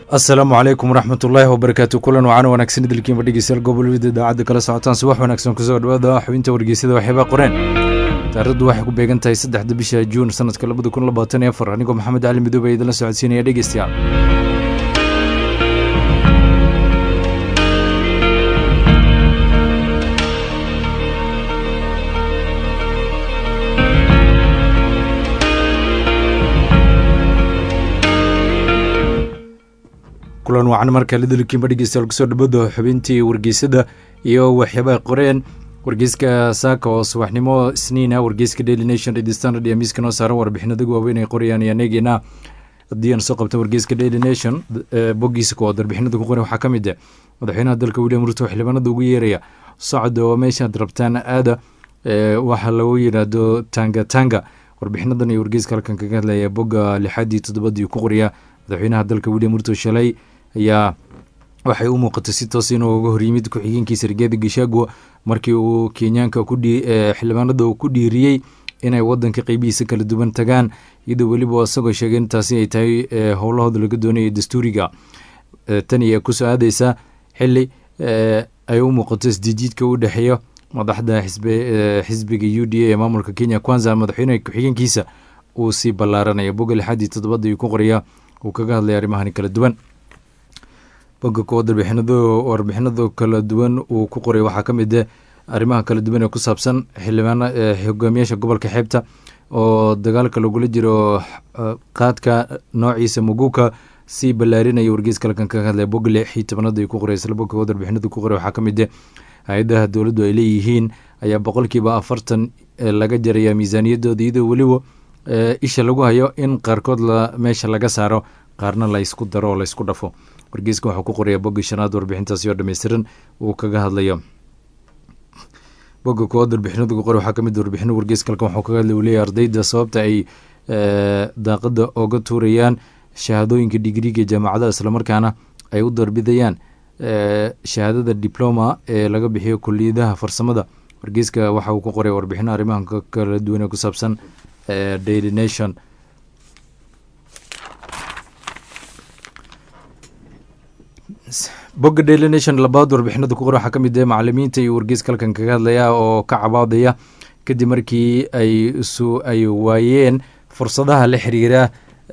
asalaamu calaykum waraxmat ullaahi wabarakaatu kulan wacan wanaagsan idilkiinba dhegeystayaal gobolwida idaacadda kala socotaan subax wanaagsan kusoo dhawaada xubinta wargeysyada waxyaabaa qoreen taarikhdu waxay ku beegan tahay saddexda bisha juun sanadka labada kun labaatan iyo afar anigoo maxamed cali midoobe ee idinla socodsiinaya dhegeystayaal kulan wacan markale dalkiinba dhegeystayaal kusoo dhawada xubintii wargeysada iyo waxyaabaha qoreen wargeyska saaka oo subaxnimo isniina wargeyska daily nation redi standard iyo miiska noo saaran warbixinadagu waaweyn ay qorayaan iyo aneegeena haddii aan soo qabta wargeyska daily nation boggiisa kuwaad warbixinada ku qoran waxaa ka mid ah madaxweynaha dalka william ruto xildhibaanada ugu yeeraya socod oo meeshaad rabtaan aada waxaa lagu yidhaahdo tanga tanga warbixinadan iyo wargeyska halkan kaga hadlaya bogga lixaadii toddobadii ku qoriya madaxweynaha dalka william ruto shalay ayaa waxay u muuqatay si toos inuu uga horyimid ku-xigeenkiisa rigaadi gashaago markii uu kenyaanka xildhibaanada uu ku dhiiriyey inay wadanka qeybihiisa kala duwan tagaan iyadoo weliba isagoo sheegay intaasi ay tahay howlahooda laga doonaya dastuuriga tan iyo kusoo aadeysa xili ay u muuqato isdiijiidka u dhexeeya madaxda xisbiga u d a ee maamulka kenya kwanza madaxweynaha ku-xigeenkiisa uu sii ballaaranaya bogga lixaadii toddobada ayuu ku qoraya uu kaga hadlaya arrimahani kala duwan bogga kuwaad warbixinado kala duwan uu ku qoray waxaa ka mid ah arrimaha kala duwan ee ku saabsan xildhibaan hogaamiyaasha gobolka xeebta oo dagaalka lagula jiro qaadka noociisa muguka sii ballaarinaya wargeyska halkan kaga hadlaya bogga lixii tobanaad ay ku qoray isla bogga kuwaad warbixinada ku qoray waxaa ka mid ah hay-adaha dowladdu ay leeyihiin ayaa boqolkiiba afartan laga jaraya miisaaniyadooda iyadoo weliba isha lagu hayo in qaarkood meesha laga saaro qaarna laysku daro oo laysku dhafo wargeyska waxuu ku qoraya bogga shanaad warbixintaasi oo dhammaystiran uu kaga hadlayo bogga koowaad warbixinadu ku qor waxaa ka mid warbixino wargeyska halkan waxuu kaga hadlay uu leeyahy ardayda sababta ay daaqada oga tuurayaan shahaadooyinka digriga jaamacadaha islamarkaana ay u darbidayaan shahaadada diploma ee laga bixiyo kuliyadaha farsamada wargeyska waxa uu ku qoray warbixino arrimaha kala duwan ee ku saabsan daily nation bogga daily nation labaad warbixinada ku qor waxaa ka mid ah macalimiinta iyo wargeyska halkan kaga hadlaya oo ka cabaadaya kadib markii ay ay waayeen fursadaha la xiriira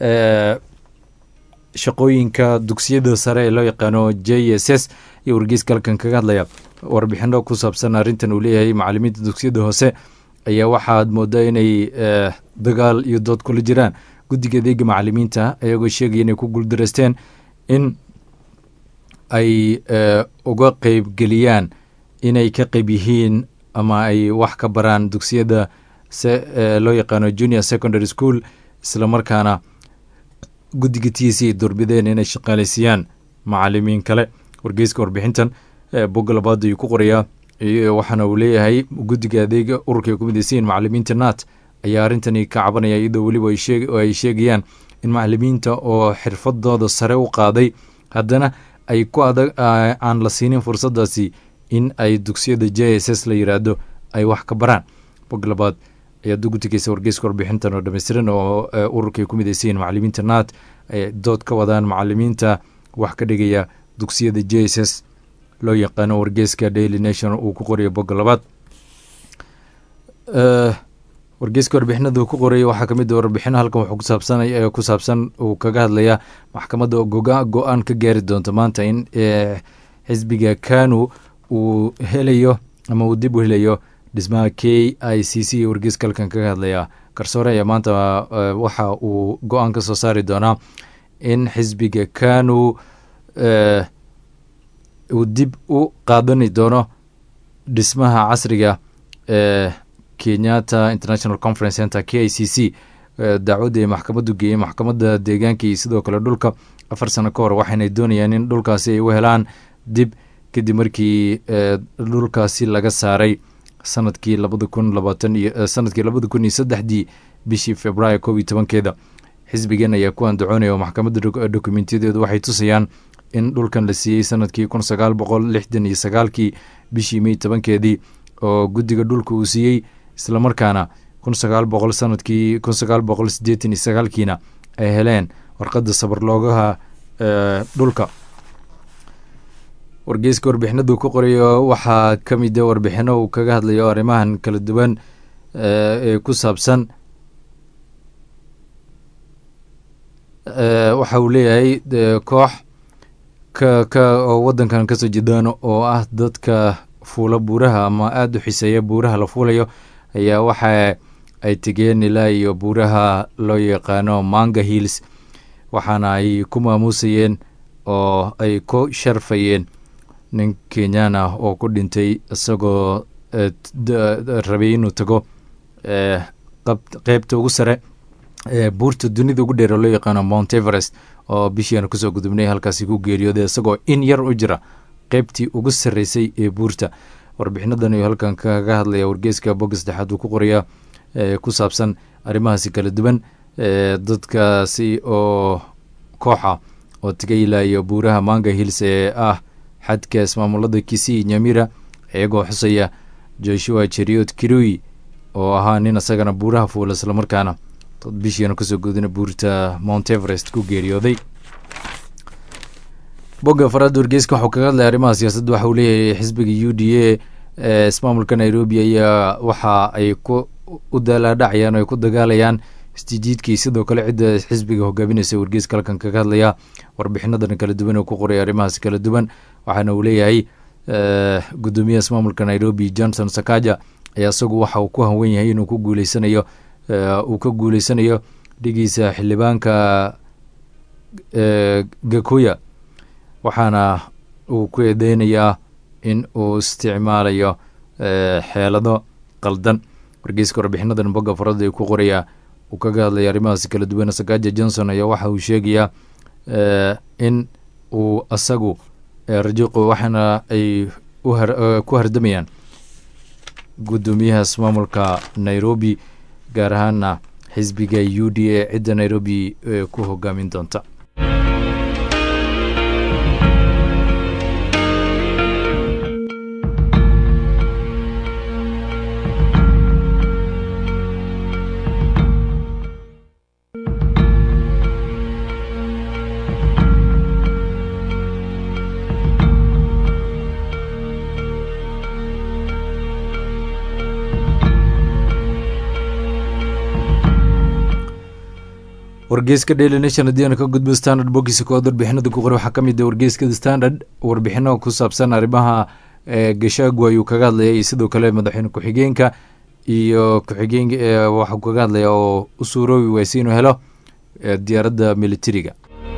shaqooyinka dugsiyada sare ee loo yaqaano j s s iyo wargeyska halkan kaga hadlaya warbixino ku saabsan arrintan uu leeyahay macalimiinta dugsiyada hoose ayaa waxaad moodaa inay dagaal iyo dood kula jiraan guddiga adeega macalimiinta ayagoo sheegaya inay ku guuldareysteen in ay uga qeybgeliyaan inay ka qeyb yihiin ama ay wax ka baraan dugsiyada loo yaqaano junior secondary school islamarkaana guddiga t c ay doorbideen inay shaqaaleysiiyaan macalimiin kale wargeyska warbixintan bogga labaad ayuu ku qorayaa waxaana uu leeyahay guddiga adeega ururka ay ku midaysayiin macalimiinta nat ayaa arrintani ka cabanaya iyadoo weliba ay sheegayaan in macalimiinta oo xirfadooda sare u qaaday haddana ay ku adag aan la siinin fursadaasi in ay dugsiyada j s s la yiraahdo ay wax ka baraan bog labaad ayaa dugutigeysa wargeyska warbixintan oo dhammaystiran oo ururka ay ku midaysayiin macalimiinta nat ay dood ka wadaan macalimiinta wax ka dhigaya dugsiyada j s s loo yaqaano wargeyska daily nation uu ku qorayo bogga labaad wargeyska warbixinada ku qoraya waxaa kamid warbixino halkan wuxuu kusaabsan ku saabsan uu kaga hadlayaa maxkamadda go-aan ka gaari doonto maanta in xisbiga kanu uu helayo ama uu dib u helayo dhismaha k i c c iyo wargeyska halkan kaga hadlaya garsoore ayaa maanta waxa uu go-aan ka soo saari doonaa in xisbiga kanu uu dib u qaadani doono dhismaha casriga ee kenyatta international conference center k i c c dacwadda ay maxkamaddu geeyey maxkamadda deegaanka iyo sidoo kale dhulka afar sano ka hor waxayna doonayaan in dhulkaasi ay u helaan dib kadib markii dhulkaasi laga saaray sanadkii labada kun labaatan iyo sanadkii labada kun iyo saddexdii bishii februaayo koob iyo tobankeeda xisbigan ayaa ku andacoonaya oo maxkamadda dokumentyadeedu waxay tusayaan in dhulkan la siiyey sanadkii kun sagaal boqol lixdan iyo sagaalkii bishii mey tobankeedii oo guddiga dhulka uu siiyey islamarkaana kun sagaal boqol sanadkii kun sagaal boqol sideetan iyo sagaalkiina ay heleen warqadda sabarloogaha dhulka wargeyska warbixinadu ku qorayo waxaa ka mida warbixino uu kaga hadlayo arrimahan kala duwan ee ku saabsan waxa uu leeyahay koox ka ka oo waddankan kasoo jeedaan oo ah dadka fuula buuraha ama aada u xiseeya buuraha la fuulayo ayaa waxa ay tegeen ilaa iyo buuraha loo yaqaano manga hills waxaana ay ku maamuusayeen oo ay ku sharfayeen nin kenyaan ah oo ku dhintay isagoo rabay inuu tago qeybta ugu sare buurta dunida ugu dheer oo loo yaqaano mount everest oo bishiianu kusoo gudubnay halkaasi ku geeriyooday isagoo in yar u jira qeybtii ugu sarreysay ee buurta warbixinadan ayuu halkan kaga hadlaya wargeeska bogga saddexaad uu ku qorayaa ku saabsan arrimahaasi kala duwan dadkaasi oo kooxa oo tegay ilaa iyo buuraha manga hills ee ah xadka ismaamulada kisii nyamira iyagoo xusaya joshua jeriot kirui oo ahaa nin isagana buuraha fuula islamarkaana bishiianu kasoo gudina buurta mount everest ku geeriyooday bogga faraada wargeyska waxuu kaga hadlaya arrimaha siyaasadda waxa uu leeyahay xisbiga u d a ee ismaamulka nairobi ayaa waxa ay ku u daalaadhacayaan o ay ku dagaalayaan isjijiidkii sidoo kale cidda xisbiga hogaaminaysa wargeyska halkan kaga hadlaya warbixinadan kala duwan oo ku qoray arrimahaas kala duwan waxaana uu leeyahay gudoomiyaha ismaamulka nairobi johnson sakaja ayaa isagu waxa uu ku hanwen yahay inuu ku guuleysanayo uu ka guuleysanayo dhigiisa xildhibaanka gakuya waxaana uu ku eedeynayaa in uu isticmaalayo xeelado qaldan wargeyska warbixinadan bogga farada ay ku qorayaa uu kaga hadlaya arrimahaasi kala duwan sakaja johnson ayaa waxa uu sheegayaa in uu asagu rajiqo waxaana ay ku hardamayaan gudoomiyaha ismaamulka nairobi gaar ahaana xisbiga u d a cidda nairobi ku hogaamin doonta wargeyska daily nation haddii aanu ka gudbo standard bogiisa kood warbixinada ku qoray waxaa ka mid ah wargeyska standard warbixino ku saabsan arrimaha gashaagu ayuu kaga hadlaya iyo sidoo kale madaxweyne ku-xigeenka iyo ku-xigeen waxuu kaga hadlaya oo u suuroobi wayse inuu helo diyaaradda militariga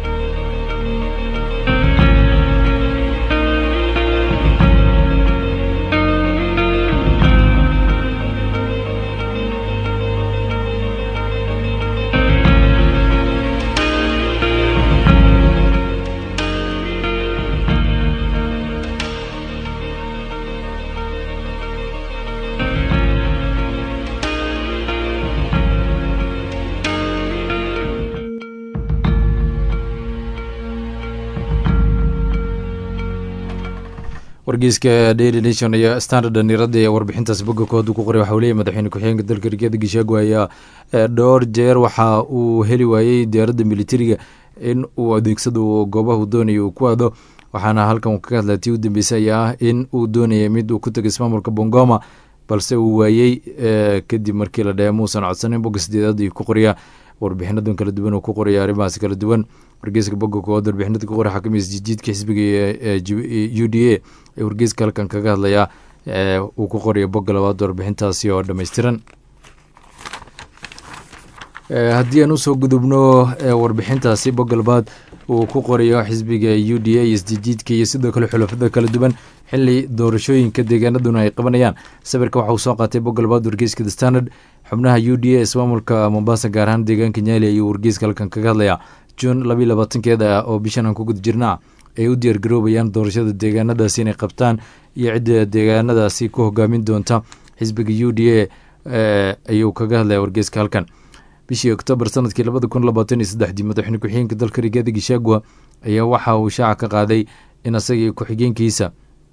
wargeyska daily nation iyo standard dhalinyarada ee warbixintaas bogga kooda ku qoray waxa uu leeyahy madaxweyne ku-xigeenka dalka rigeeda gishaagu ayaa dhowr jeer waxa uu heli waayey diyaaradda militariga in uu adeegsado goobaha uu doonaya uu ku aado waxaana halkan uu kaga hadlaya tii u dambeysay ayaa ah in uu doonayay mid uu ku tegay ismaamulka bongoma balse uu waayey kadib markii la dhahe muusan codsanin bogga sideedaad ayuu ku qorayaa warbixinadan kala duwan uu ku qoraya arrimahaas kala duwan wargeyska bogga kood warbixinada ku qoray xakamiis jijiidka xisbiga u d a ee wargeyska halkan kaga hadlayaa uu ku qorayo bogga labaad warbixintaasi oo dhammaystiran haddii aan usoo gudubno warbixintaasi bogga labaad uu ku qorayo xisbiga u d a iyo isjijiidka iyo sidoo kale xulafada kala duwan xili doorashooyinka deegaanaduna ay qabanayaan sawirka waxa uu soo qaatay bogga labaad wargeyska the standard xubnaha u d a ismaamulka mombasa gaar ahaan deegaanka nyaali ayuu wargeyska halkan kaga hadlayaa juun labayo labaatankeeda oo bishan aan ku guda jirnaa ay u diyaargaroobayaan doorashada deegaanadaasi inay qabtaan iyo cidda deegaanadaasi ku hogaamin doonta xisbiga u d a ayuu kaga hadlaya wargeyska halkan bishii oktoobar sanadkii labada kun labaatan iyo saddexdii madaxweyne ku-xigeenka dalka rigaada gishagua ayaa waxa uu shaaca ka qaaday in asagii ku-xigeenkiisa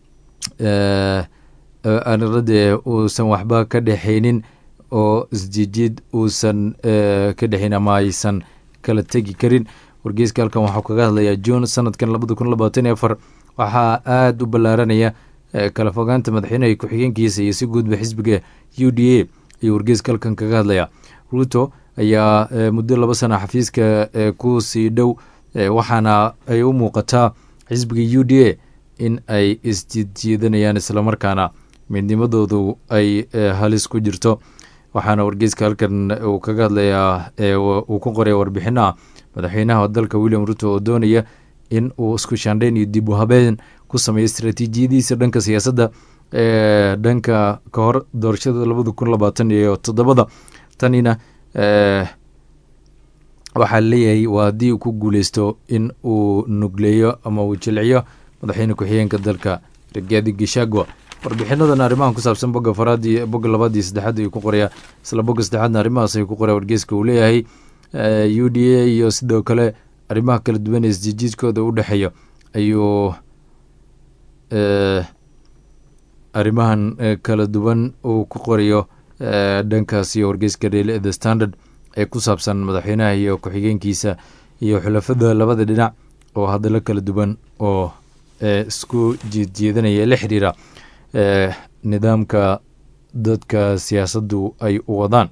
anirade uusan waxba ka dhexaynin oo isjijiid uusan ka dhexayn ama aysan kala tegi karin wargeyska halkan waxau kaga hadlayaa juun sanadkan labada kun labaatan iyo afar waxaa aada u ballaaranaya kala fogaanta madaxweynaha ku-xigeenkiisa iyo si guudba xisbiga u d a ayuu wargeyska halkan kaga hadlayaa ruto ayaa muddo laba sana xafiiska ku sii dhow waxaana ay u muuqataa xisbiga u d a in ay isjiidjiidanayaan islamarkaana midnimadoodu ay halis ku jirto waxaana wargeyska halkan uu kaga hadlayaa uu ku qoraya warbixinaha madaxweynaha dalka william ruto oo doonaya in uu isku shaandheyn iyo dib u habeen ku sameeyo istraatiijiyadiisa dhanka siyaasadda ee dhanka ka hor doorashada labada kun labaatan iyo toddobada tanina waxaa leeyahay waa haddii uu ku guuleysto in uu nugleeyo ama uu jilciyo madaxweyne ku-xigeenka dalka rigaadi gishagwa warbixinadan arrimahan ku saabsan bogga faraad iyo bogga labaad iyo saddexaad ayuu ku qorayaa isla bogga saddexaadna arrimahaas ayuu ku qoraya wargeyska uu leeyahay u d a iyo sidoo kale arrimaha kala duwan ee isjijiidkooda u dhexeeya ayuu arrimahan kala duwan uu ku qorayo dhankaas iyo wargeyska daily the standard ee ku saabsan madaxweynaha iyo ku-xigeenkiisa iyo xulafada labada dhinac oo hadallo kala duwan oo isku jiedjeedanaya la xiriira nidaamka dadka siyaasaddu ay u wadaan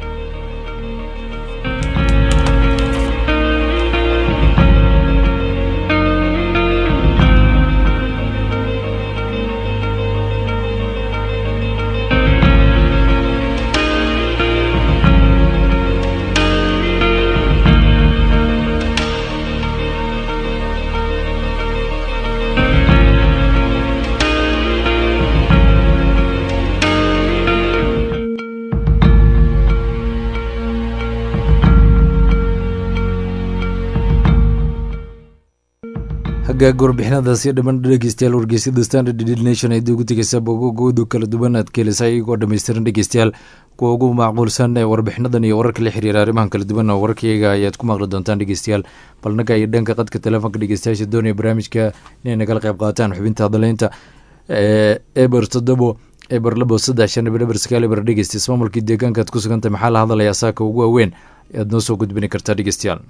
hagaaga warbixinadaasi dhaman dhegeystayaal wargeysyada standard nation ay ugu tegeysa bogogoodu kala duwan aad ka helisa iyagoo dhammaystiran dhegeystayaal kuwa ugu macquulsan ee warbixinadan iyo wararka la xiriira arrimahan kala duwan oo wararkayaga ayaad ku maqli doontaan dhegeystayaal balnaga iyo dhanka qadka telefoonka dhegeystayaasha doonaya barnaamijka inay nagala qayb qaataan xubinta hadaleynta eber toddobo eber labo saddex shan eber eber sagaal eber dhegeysta ismaamulkii deegaanka aad ku sugantay maxaa la hadlayaa saaka ugu waaweyn aad noo soo gudbini kartaa dhegeystayaal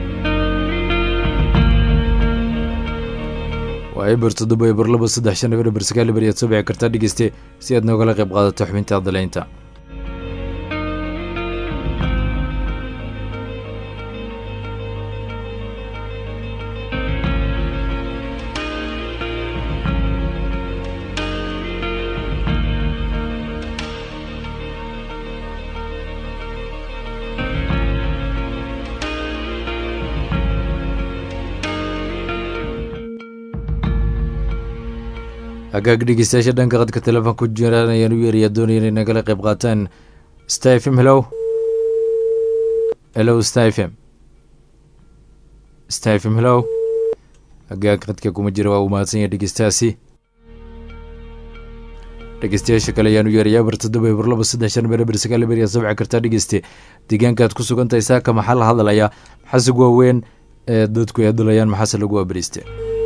waa eber toddoba eber labo saddex shan eber eber sagaal eber ayaad soo bici kartaa dhegeyste si aad noogala qayb qaadato xubinta hadaleynta hagaag dhegeystayaasha dhanka qadka telefoon ku jiraan ayaan u yeerayaa doonaya inay nagala qayb qaataan stafm hello hello stafm stafm hello hagaag qadka kuma jira waa uu mahadsan yahay dhegeystahaasi dhegeystayaasha kale ayaan u yeerayaa eber toddoba eber laba saddex shan eber eber sagaal eber yaa sabci kartaa dhegeyste deegaankaad ku sugan tahay saaka maxaa la hadlayaa maxaase waaweyn ee dadku ay hadlayaan maxaase lagu waabariiste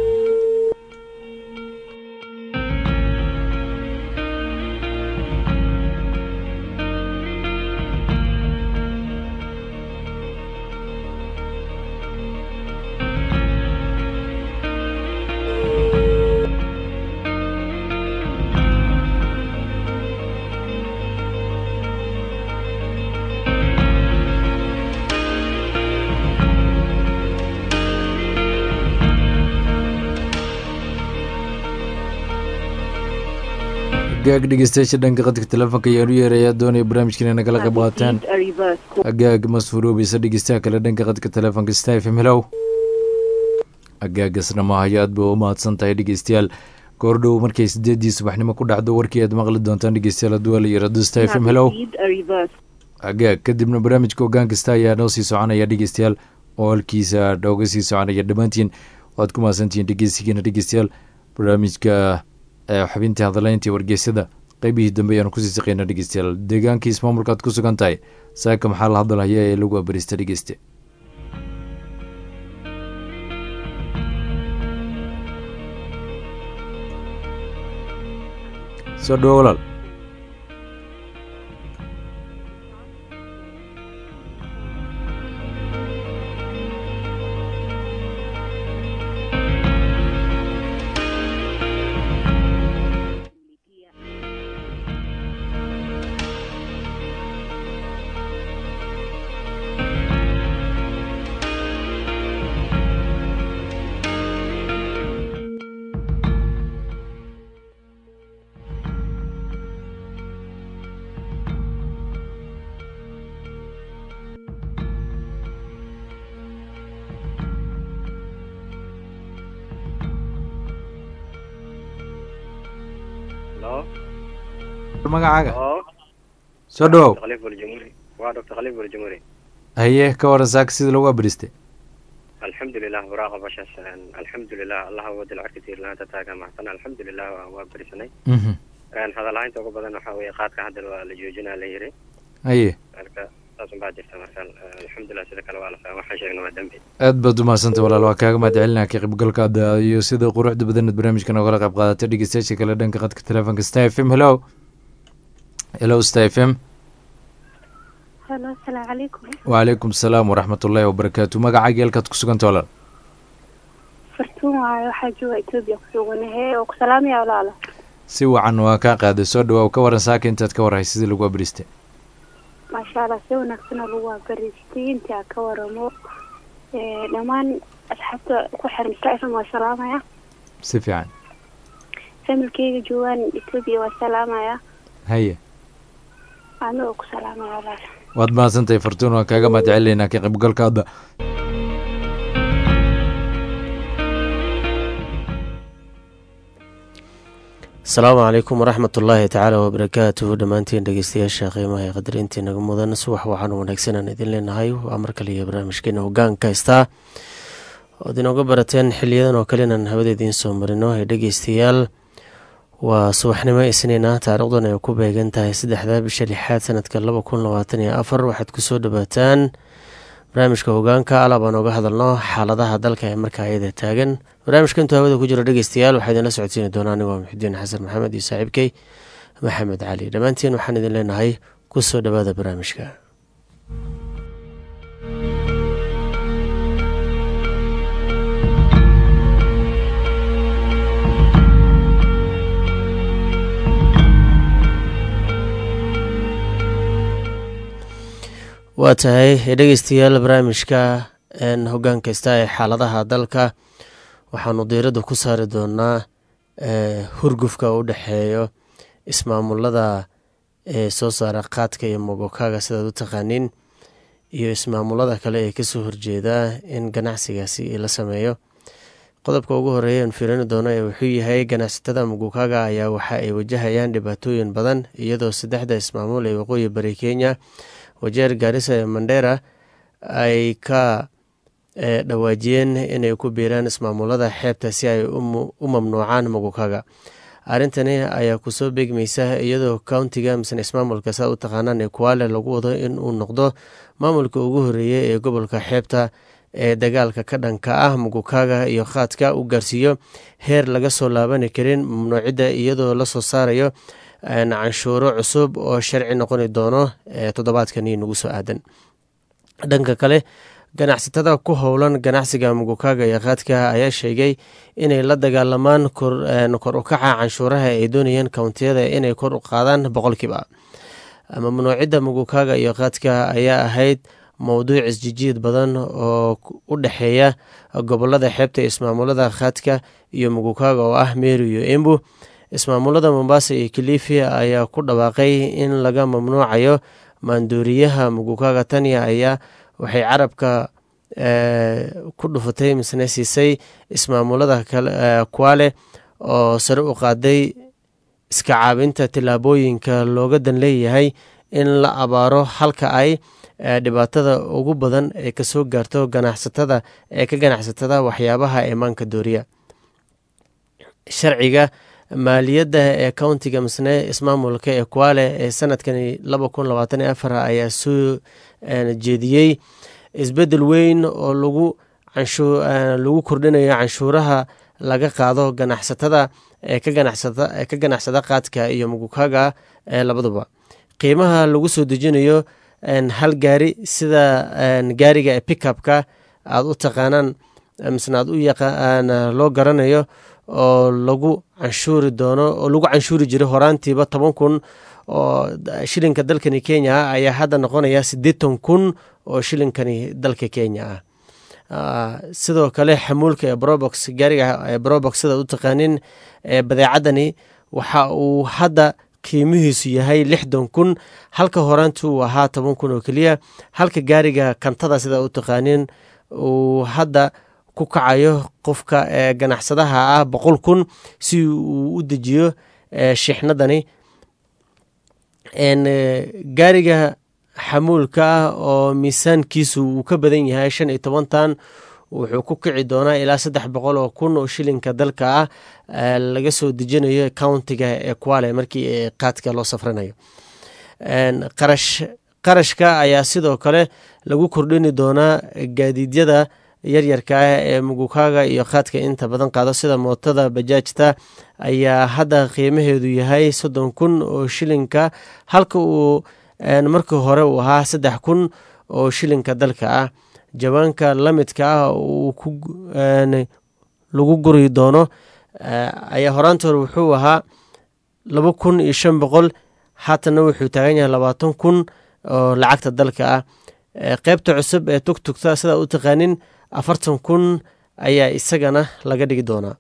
hagaag dhegeystayaasha dhanka qadka telefoonka ayaan u yeerayaa doonaya barnaamijkan inay nagala qayb qaataan hagaag masfuroobeysa dhegeystaha kale dhanka qadka telefoonka stafm hellow hagaagasna maahayo aad ba u mahadsan tahay dhegeystayaal goordhow markay sideedii subaxnimo ku dhacdo warkii aad maqli doontaan dhegeystayaal hadduu la yirahdo stafm hellow hagaag kadibna barnaamijka ogaan kasta ayaa noo sii soconaya dhegeystayaal oo halkiisa nooga sii soconaya dhammaantiin waad ku mahadsantihiin dhegeysigiina dhegeystayaal barnaamijka xubintii hadaleyntii wargeysyada qeybihii dambe ayaanu kusii saqeyna dhegeystayaal deegaankii ismaamulka aad ku sugan tahay saaka maxaa la hadalhaya ee lagu abarista dhegeyste soo dhawo walaal magacaaga soo dhawow waa doctor khaliif waljamhuuri haye ka waran saaka sida lagu abristay alxamdulilah waraaqa bashaas alxamdulilah allaha wadal carka tiirlaanta taaga maxsan alxamdulilah waa berisanay hadalhaynta ugu badan waxaa weeye qaadka hadda waa la joojinaa la yiri haye marka saasun baa jirta marka alxamdulilah sida kale waa la fahma waxaan sheegna waa dembi aad baad umahadsantay walaal waa kaaga mahad celinaa ka qaybgalkaada iyo sida quruxda badanad barnaamijkan ogala qayb qaadatay dhegeystayaasha kale dhanka qadka telefoonka star f m hello hello star f m halo asalaamu calaykum wacalaykum asalaam waraxmat ullaahi wabarakaatu magacaaga halkaad ku suganta walaal fartuun waayo waxaa jooga etoobiya kusuganahe oo ku salaamaya walaala si wacan waa kaa qaaday soo dhawaaw ka waran saaka intaad ka warhay sidii lagu abristay maasha allah si wanaagsanoo lagu abaristay intaa ka waramo dhammaan asxaabta ku xiran safm waa salaamaya si fiican familkeyga joogaan etoobiya waa salaamaya haye anigoo ku salaamaya walaala waad mahadsantahay fartuun waan kaaga mahad celinaynaa ka qaybgalkaada asalaamu calaykum waraxmat ullaahi tacaala wabarakaatuhu dhammaantiin dhegeystayaasha qiimaha ee qadarintii naga mudan subax waxaan wanaagsan aan idin leenahay waa mar kale iyo barnaamijkeena hogaanka haystaa ood inooga barateen xiliyadan oo kale inaan hawada idiin soo marino ee dhegeystayaal waa subaxnimo isniina taarikhdan ay ku beegan tahay saddexda bisha lixaad sanadka laba kun labaatan iyo afar waxaad kusoo dhawaataan barnaamijka hogaanka alab aan oga hadalno xaaladaha dalka ee markaa iyada taagan barnaamijka intuu hawada ku jiro dhegeystayaal waxaa idinla socodsiini doonaa anigoo muxudiin xasan maxamed iyo saaxiibkey maxamed cali dhammaantiin waxaan idin leenahay kusoo dhawaada barnaamijka waa tahay dhegeystayaal barnaamijka hogaan kasta ee xaaladaha dalka waxaanu diiradda ku saari doonaa hurgufka u dhexeeyo ismaamulada ee soo saara qaadka iyo mogokaga sidaad u taqaaniin iyo ismaamulada kale ee kasoo horjeeda in ganacsigaasi la sameeyo qodobka ugu horeeya aan fiirini doono ee wuxuu yahay ganacsatada mogokaga ayaa waxa ay wajahayaan dhibaatooyin badan iyadoo saddexda ismaamul ee waqooyi bari kenya wajeer gaarisa ee mandera ay ka dhawaajiyeen inay ku biiraan ismaamulada xeebta si ay u mamnuucaan mogokaga arrintani ayaa kusoo beegmaysa iyadoo countiga misne ismaamulka saa u taqaanaan ee kuwaale lagu wado in uu noqdo maamulka ugu horeeyay ee gobolka xeebta ee dagaalka ka dhanka ah mogokaga iyo qaadka u gaarsiiyo heer laga soo laabani karin mamnuucidda iyadoo lasoo saarayo canshuuro cusub oo sharci noqoni doono toddobaadkani nagu soo aadan dhanka kale ganacsatada ku howlan ganacsiga mogokaga iyo qaadka ayaa sheegay inay la dagaalamaan kor u kaca canshuuraha ay doonayeen kountiyada inay kor u qaadaan boqolkiiba mamnuucidda mogokaga iyo qaadka ayaa ahayd mowduuc isjijiid badan oo u dhexeeya gobolada xeebta ismaamulada qaadka iyo mogokaga oo ah meru iyo embu ismaamulada mombasa iyo kilifi ayaa ku dhawaaqay in laga mamnuucayo maandooriyaha mogokaga tania ayaa waxay carabka ku dhufatay misne siisay ismaamulada kuwale oo sare u qaaday iska caabinta tillaabooyinka looga dan leeyahay in la abaaro halka ay dhibaatada ugu badan ee kasoo gaarto ganacsatada ee ka ganacsatada waxyaabaha eemaanka dooriya sharciga maaliyadda ee countiga misne ismaamulka ee kuwale ee sanadkani laba kun labaatan iyo afar ayaa soo jeediyey isbedel weyn oo lagu lagu kordhinayo canshuuraha laga qaado ganacsatada ee ka ganacsada qaadka iyo mugukaga ee labaduba qiimaha lagu soo dejinayo hal gaari sida gaariga ee pickupka aada u taqaanaan misna aad u yaqaan loo garanayo oo lagu canshuuri doono oo lagu canshuuri jiray horaantiiba toban kun oo shilinka dalkani kenya ah ayaa hadda noqonaya siddeetan kun oo shilinkani dalka kenya ah sidoo kale xamuulka ee brobox gaariga ee brobox sidaad u taqaanin ee badeecadani waxa uu hadda qiimihiisu yahay lixdan kun halka horaanti uu ahaa toban kun oo keliya halka gaariga kantada sidaa u taqaanin uu hadda ku kacayo qofka ee ganacsadaha ah boqol kun si uu u dejiyo shixnadani gaariga xamuulka ah oo miisaankiisu uu ka badan yahay shan iyo toban tan wuxuu ku kici doonaa ilaa saddex boqol oo kun oo shilinka dalka ah laga soo dejinayo countiga ee kuale markii qaadka loo safranayo qarash qarashka ayaa sidoo kale lagu kordhini doonaa gaadiidyada yaryarka ah ee mugukaaga iyo qaadka inta badan qaado sida mootada bajaajta ayaa hadda qiimaheedu yahay soddon kun oo shilinka halka uu markii hore uu ahaa saddex kun oo shilinka dalka ah jawaanka lamidka ah lagu guri doono ayaa horaanta hore wuxuu ahaa laba kun iyo shan boqol haatana wuxuu taagan yahay labaatan kun oo lacagta dalka ah qeybta cusub ee tugtugta sidaa u taqaanin afartan kun ayaa isagana laga dhigi doonaa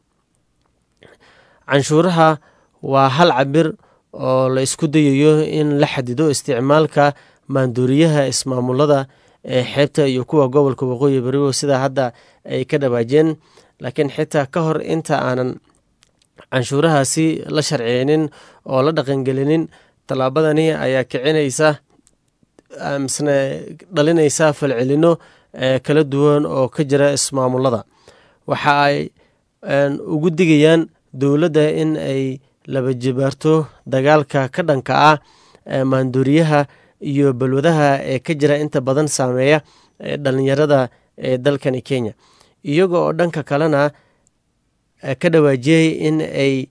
canshuuraha waa hal cabir oo la isku dayayo in la xadido isticmaalka maanduuriyaha ismaamulada ee xeebta iyo kuwa gobolka waqooyi barigo sidaa hadda ay ka dhawaajeen laakiin xitaa ka hor inta aanan canshuurahaasi la sharciyeynin oo la dhaqangelinin tallaabadani ayaa kicinaysa misne dhalinaysa falcelino kala duwan oo ka jira ismaamulada waxa ay ugu digayaan dowladda in ay laba jibaarto dagaalka ka dhanka ah maanduuriyaha iyo balwadaha ee ka jira inta badan saameeya dhalinyarada ee dalkani kenya iyaga oo dhanka kalena ka dhawaajiyey in ay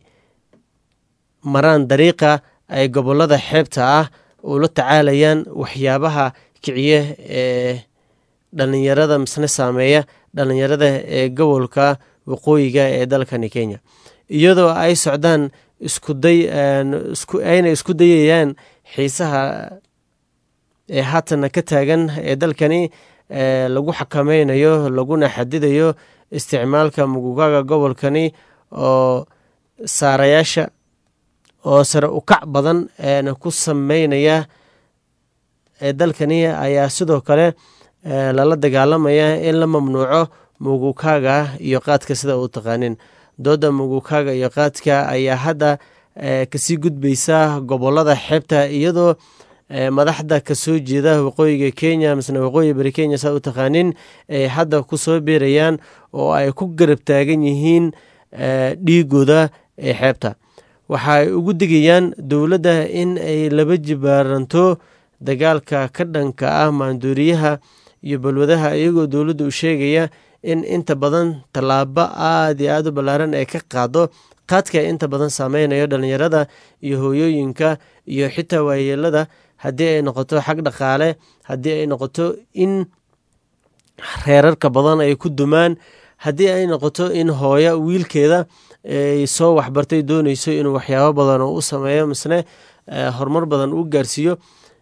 maraan dariiqa ay gobolada xeebta ah ula tacaalayaan waxyaabaha kiciye ee dhalinyarada misne saameeya dhalinyarada ee gobolka waqooyiga ee dalkani kenya iyadoo ay socdaan iskuday ayna isku dayayaan xiisaha ee haatana ka taagan ee dalkani lagu xakameynayo laguna xadidayo isticmaalka mugugaga gobolkani oo saarayaasha oo sare ukac badan ku sameynaya ee dalkani ayaa sidoo kale lala dagaalamaya in la mamnuuco mugukaaga iyo qaadka sida uu taqaanin dooda mugukaaga iyo qaadka ayaa hadda kasii gudbaysa gobolada xeebta iyadoo madaxda kasoo jeeda waqooyiga kenya misne waqooyi bari kenya saa u taqaanin ay hadda kusoo beerayaan oo ay ku garab taagan yihiin dhiigooda ee xeebta waxaay ugu digayaan dowladda in ay laba jibaaranto dagaalka ka dhanka ah maanduuriyaha iyo balwadaha iyagoo dowladda u sheegaya in inta badan tallaabo aada iyo aada u ballaaran ay ka qaado qaadka inta badan saameynayo dhalinyarada iyo hooyooyinka iyo xitaa waayeelada haddii ay noqoto xag dhaqaale haddii ay noqoto in reerarka badan ay ku dumaan haddii ay noqoto in hooyo wiilkeeda ay soo waxbartay dooneyso inuu waxyaabo badan oo u sameeyo misne horumar badan u gaarsiiyo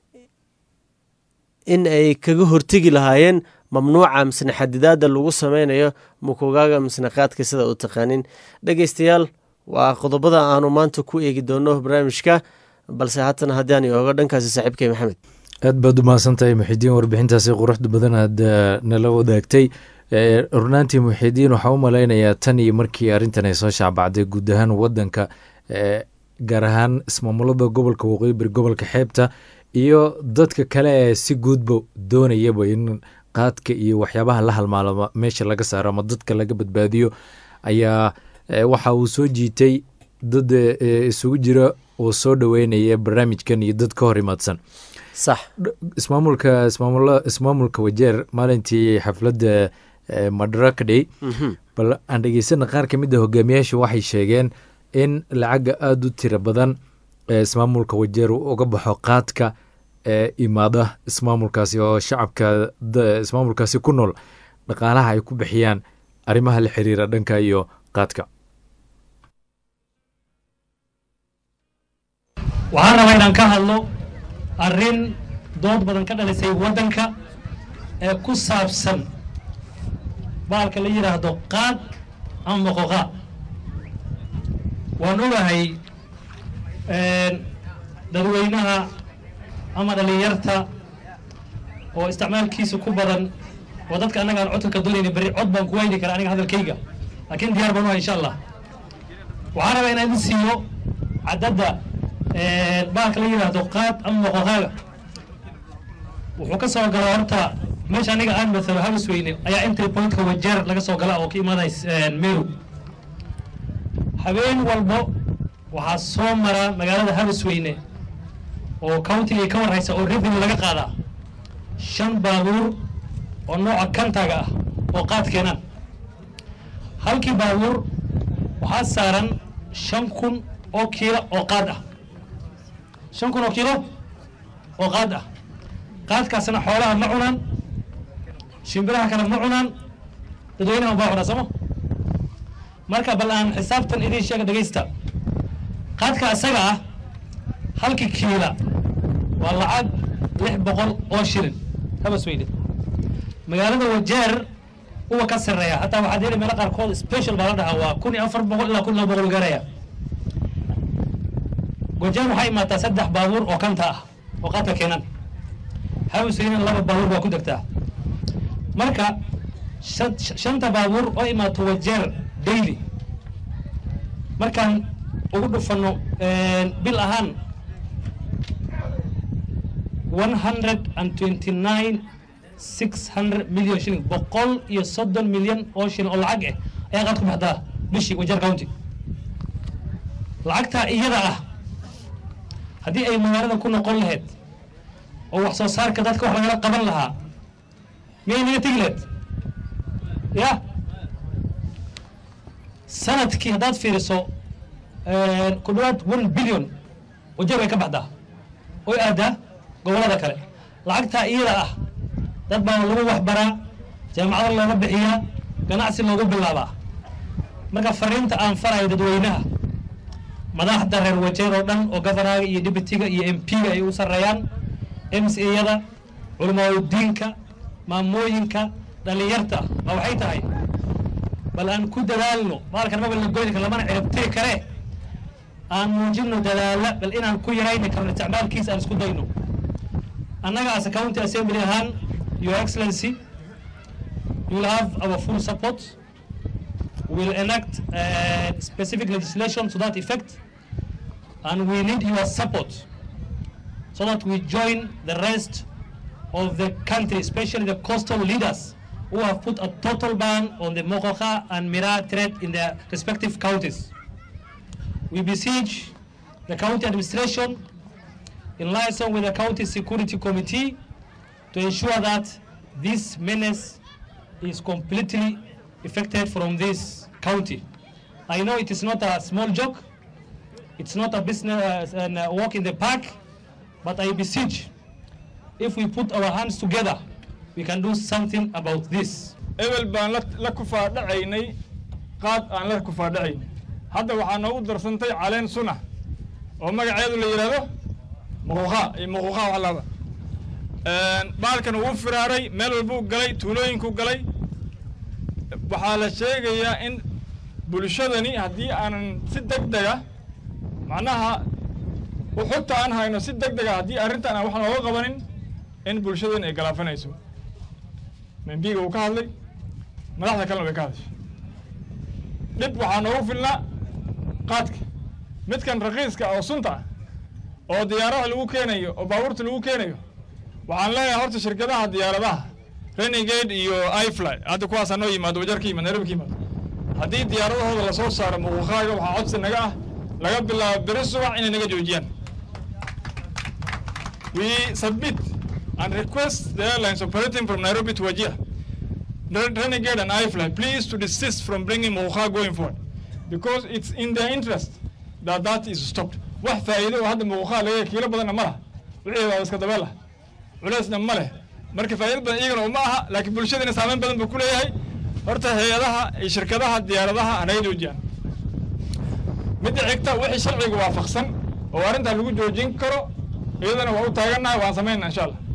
in ay kaga hortegi lahaayeen mamnuuca misne xadidaada lagu sameynayo mukugaaga misne qaadka sida u taqaanin dhegeystayaal waa qodobada aanu maanta ku eegi doono barnaamijka balse haatan haddaan ooga dhankaasi saaxiibkay maxamed aad baad umahadsantahay muxidiin warbixintaasi quruxda badan aad nala wadaagtay runaantii muxidiin waxaa u malaynayaa tan iyo markii arrintan ay soo shaacbacday guud ahaan wadanka gaar ahaan ismaamulada gobolka waqooyi bari gobolka xeebta iyo dadka kale ee si guudba doonayaba in qaadka iyo waxyaabaha la halmaalo meesha laga saaro ama dadka laga badbaadiyo ayaa waxa uu soo jiitay dad isugu jira oo soo dhoweynaya barnaamijkan iyo dad ka hor imaadsan sax ismaamulka ismaamul ismaamulka wajeer maalintii xafladda madaraka day bal aan dhegeysana qaar ka mid a hogaamiyaasha waxay sheegeen in lacaga aada u tiro badan ee ismaamulka wajeer uu uga baxo qaadka ee imaada ismaamulkaasi oo shacabka ismaamulkaasi ku nool dhaqaalaha ay ku bixiyaan arrimaha la xiriira dhanka iyo qaadka waxaan rabaa inaan ka hadlo arrin dood badan ka dhalisay waddanka ee ku saabsan baalka la yidhaahdo qaad ama moqoqaa waan ogahay dadweynaha ama dhalinyarta oo isticmaalkiisa ku badan oo dadka annaga aan codka ka doonayna berri cod baan ku wayni kara aniga hadalkayga laakiin diyaar baan uhay insha allah waxaan rabaa inaan idin siiyo cadadda bahalka la yidhaahdo qaad ama moqoqaaga wuxuu ka soo galaa horta meesha aniga aan mathalo habis weyne ayaa entry pointka wajeer laga soo gala oo ka imaanays meru habeen walbo waxaa soo mara magaalada habis weyne oo countiga ka warhaysa oo revenue laga qaadaa shan baabuur oo nooca kantaga ah oo qaad keenaan halkii baabuur waxaa saaran shan kun oo kiilo oo qaad ah shan kun oo kiilo oo qaad ah qaadkaasna xoolaha ma cunaan shimbiraha kale ma cunaan dadweynaha baa cunaa sooma marka bal aan xisaabtan idiin sheega dhegaysta qaadka isaga ah halkii kiila waa lacag lix boqol oo shilin habas weyne magaalada wajeer uwa ka sarreeya hataa waxaad heli meelo qaarkood special baa la dhahaa waa kun iyo afar boqol ilaa kun iyo laba boqol gaaraya wajeer waxaa imaataa saddex baabuur oo kanta ah oo qaadka keenan habas weyne laba baabuur baa ku degtaa marka shanta baabuur oo imaato wajeer daily markaan ugu dhufano bil ahaan one hundred and twenty nine six hundred million shilling boqol iyo soddon milyan oo shilin oo lacag ah ayaa qaad ku baxdaa bishii wajeer county lacagtaa iyada ah haddii ay magaalada ku noqon lahayd oo wax soo saarka dadka wax lagala qaban lahaa miyay naga tegi lahayd ya sanadkii haddaad fiiriso ku dhawaad one billion wajeer way ka baxdaa oy aadaa gobolada kale lacagtaa iyada ah dad baa lagu waxbaraa jaamacado looga bixiyaa ganacsi loogu bilaabaa marka fariinta aan farayo dadweynaha madaxda reer wajeer oo dhan oo governaga iyo deputyga iyo m p-ga ay u sarreeyaan m c yada culamaadudiinka maamooyinka dhalinyarta ma waxay tahay bal aan ku dadaalno maalkan maba la goyni kar lamana ciribtiri kare aan muujino dadaala bal inaan ku yarayni karno isticmaalkiisa aan isku dayno annaga as a county assembly ahaan your excellency you will have our full support we will enact uh, specific legislation to that effect and we need your support so that we join the rest of the country especially the coastal leaders who have put a total ban on the Mokoka and Mira trade in their respective counties. We beseech the county administration in liaison with the county security committee to ensure that this menace is completely effected from this county. I know it is not a small joke, it's not a business and a walk in the park, but I beseech if we put our hands together, we can do something about this. ebel baan la kufaadhacaynay qaad aan la kufaadhacaynay hadda waxaa noogu darsantay caleen suna oo magaceedu la yidhaahdo muquuqa iyo muquuqa wax laba baalkan wuu firaaray meel walbuu galay tuulooyinkuu galay waxaa la sheegayaa in bulshadani haddii aanan si deg dega macnaha xogta aan hayno si deg dega haddii arrintan aan wax looga qabanin in bulshadani ay galaafanayso membiga uu ka hadlay madaxda kalena way ka hadashay dhib waxaa noogu filnaa qaadka midkan rakiiska oo sunta ah oo diyaaradaha lagu keenayo oo baabuurta lagu keenayo waxaan leeyahay horta shirkadaha diyaaradaha renegade iyo ifly hadda kuwaasaa noo yimaado wajar ka yimaad nairobi ka yimaado haddii diyaaradahooda lasoo saaro muquuqaaga waxaa codsi naga ah laga bilaabo beri subax inay naga joojiyaan we submit and request the airlines operating from Nairobi to Wajir, Renegade and iFly, please to desist from bringing Mocha going forward because it's in their interest that that is stopped. wax faa'iido oo hadda Mocha laga kiilo badanna ma laha wixii waa iska dabeel ah culeysna ma leh marka faa'iido badan iyagana uma aha laakiin bulshadana saameyn badan buu ku leeyahay horta hay-adaha iyo shirkadaha diyaaradaha anaga joojiyaan midda xigta wixii sharciga waafaqsan oo arrintaa lagu joojin karo iyadana waa u taagannahay waan samaynaa insha allah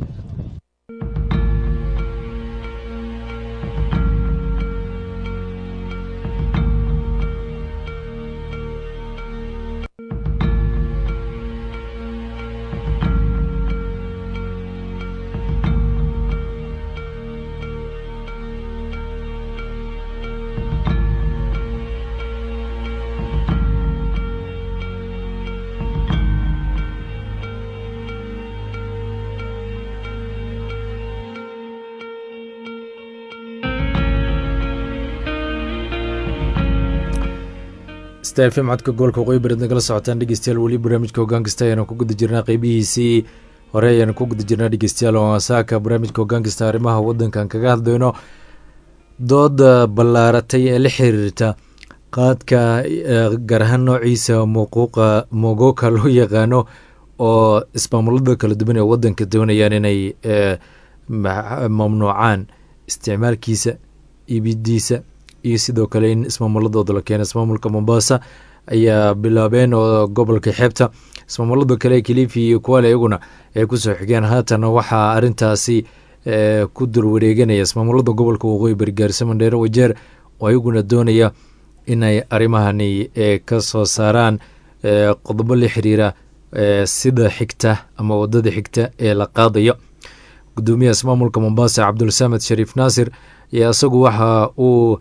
star fm codka gobolka waqooyi bareed nagala socotaan dhegeystayaal weli barnaamijka hoggaan kasta ayaanu ku guda jirnaa qeybihiisii hore ayaanu ku guda jirnaa dhegeystayaal oo saaka barnaamijka hoggaan kasta arrimaha waddankan kaga hadlayno dooda ballaaratay ee la xiriirta qaadka gaar ahaan noociisa muuquuqa mogoka loo yaqaano oo ismaamulada kala duwan ee waddanka doonayaan inay mamnuucaan isticmaalkiisa ibidiisa iyo sidoo kale in ismaamuladooda la keeno ismaamulka mombasa ayaa bilaabeen oo gobolka xeebta ismaamulada kale kilifi iyo kuwale iyaguna ay kusoo xigeen haatan waxaa arintaasi ku durwareeganaya ismaamulada gobolka waqooyi bari gaarisa mandheere wajeer oo iyaguna doonaya inay arrimahani ka soo saaraan qodobo la xiriira sida xigta ama wadada xigta ee la qaadayo gudoomiyaha ismaamulka mombasa cabdulsamed shariif naasir ayaa isagu waxa uu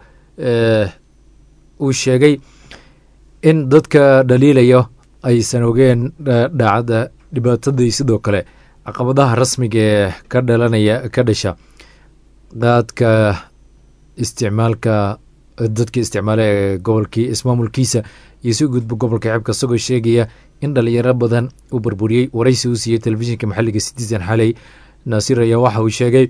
uu sheegay in dadka dhaliilayo aysan ogeen dhacda dhibaatadii sidoo kale caqabadaha rasmiga ee ka dhalanaya ka dhasha qaadka isticmaalka dadka isticmaala ee gobolkii ismaamulkiisa iyo si gudba gobolka xeebka isagoo sheegaya in dhalinyaro badan uu burburiyey waraysi uu siiyey telefishinka maxalliga citizen xaley naasir ayaa waxa uu sheegay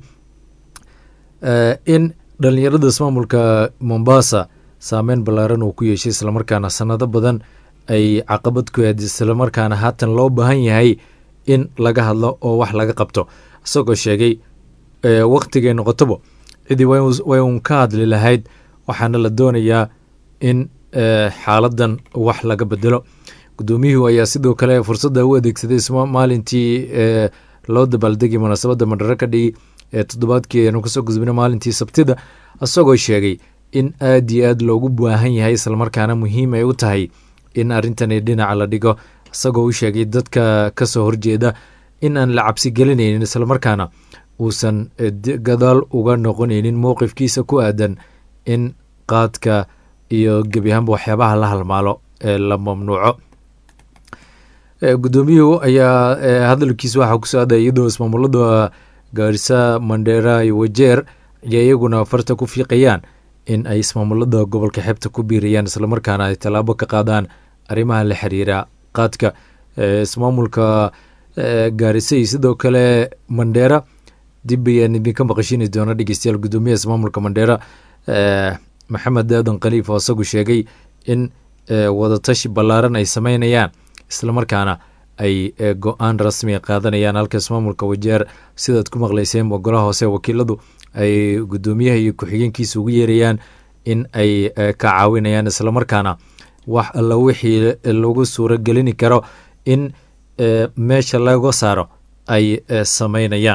in dhalinyarada ismaamulka mombasa saameyn ballaaran uu ku yeeshay islamarkaana sanado badan ay caqabad ku aad islamarkaana haatan loo baahan yahay in laga hadlo oo wax laga qabto isagoo sheegay waktigay noqotoba cidii way uun ka hadli lahayd waxaana la doonayaa in xaaladan wax laga bedelo gudoomiyuhu ayaa sidoo kale fursadda u adeegsaday maalintii loo dabaaldegay munaasabadda mandharo ka dhigi ee toddobaadkii aynu kasoo gudbina maalintii sabtida isagoo sheegay in aad iyo aad loogu baahan yahay islamarkaana muhiim ay u tahay in arrintani dhinaca la dhigo isagoo u sheegay dadka kasoo horjeeda in aan la cabsi gelinaynin islamarkaana uusan gadaal uga noqonaynin mowqifkiisa ku aadan in qaadka iyo gebi ahaanba waxyaabaha la halmaalo ee la mamnuuco gudoomiyuhu ayaa hadalkiisa waxaa kusoo aadaya iyadoo ismaamulada gaarisa mandheera iyo wajeer ayaa iyaguna farta ku fiiqayaan in ay ismaamulada gobolka xeebta ku biirayaan islamarkaana ay tallaabo ka qaadaan arrimaha la xiriira qaadka ismaamulka gaarisa iyo sidoo kale mandheera dib ayaan idinka maqashini doona dhegeystayaal gudoomiyaha ismaamulka mandheera maxamed aadan khaliif oo isagu sheegay in wadatashi ballaaran ay sameynayaan islamarkaana ay go-aan rasmiga qaadanayaan halka ismaamulka wajeer sidaad ku maqlayseen ogolaha hoose wakiiladu ay gudoomiyaha iyo ku-xigeenkiisa ugu yeerayaan in ay ka caawinayaan islamarkaana wax alla wixii lagu suuro gelini karo in meesha laga saaro ay sameynayaan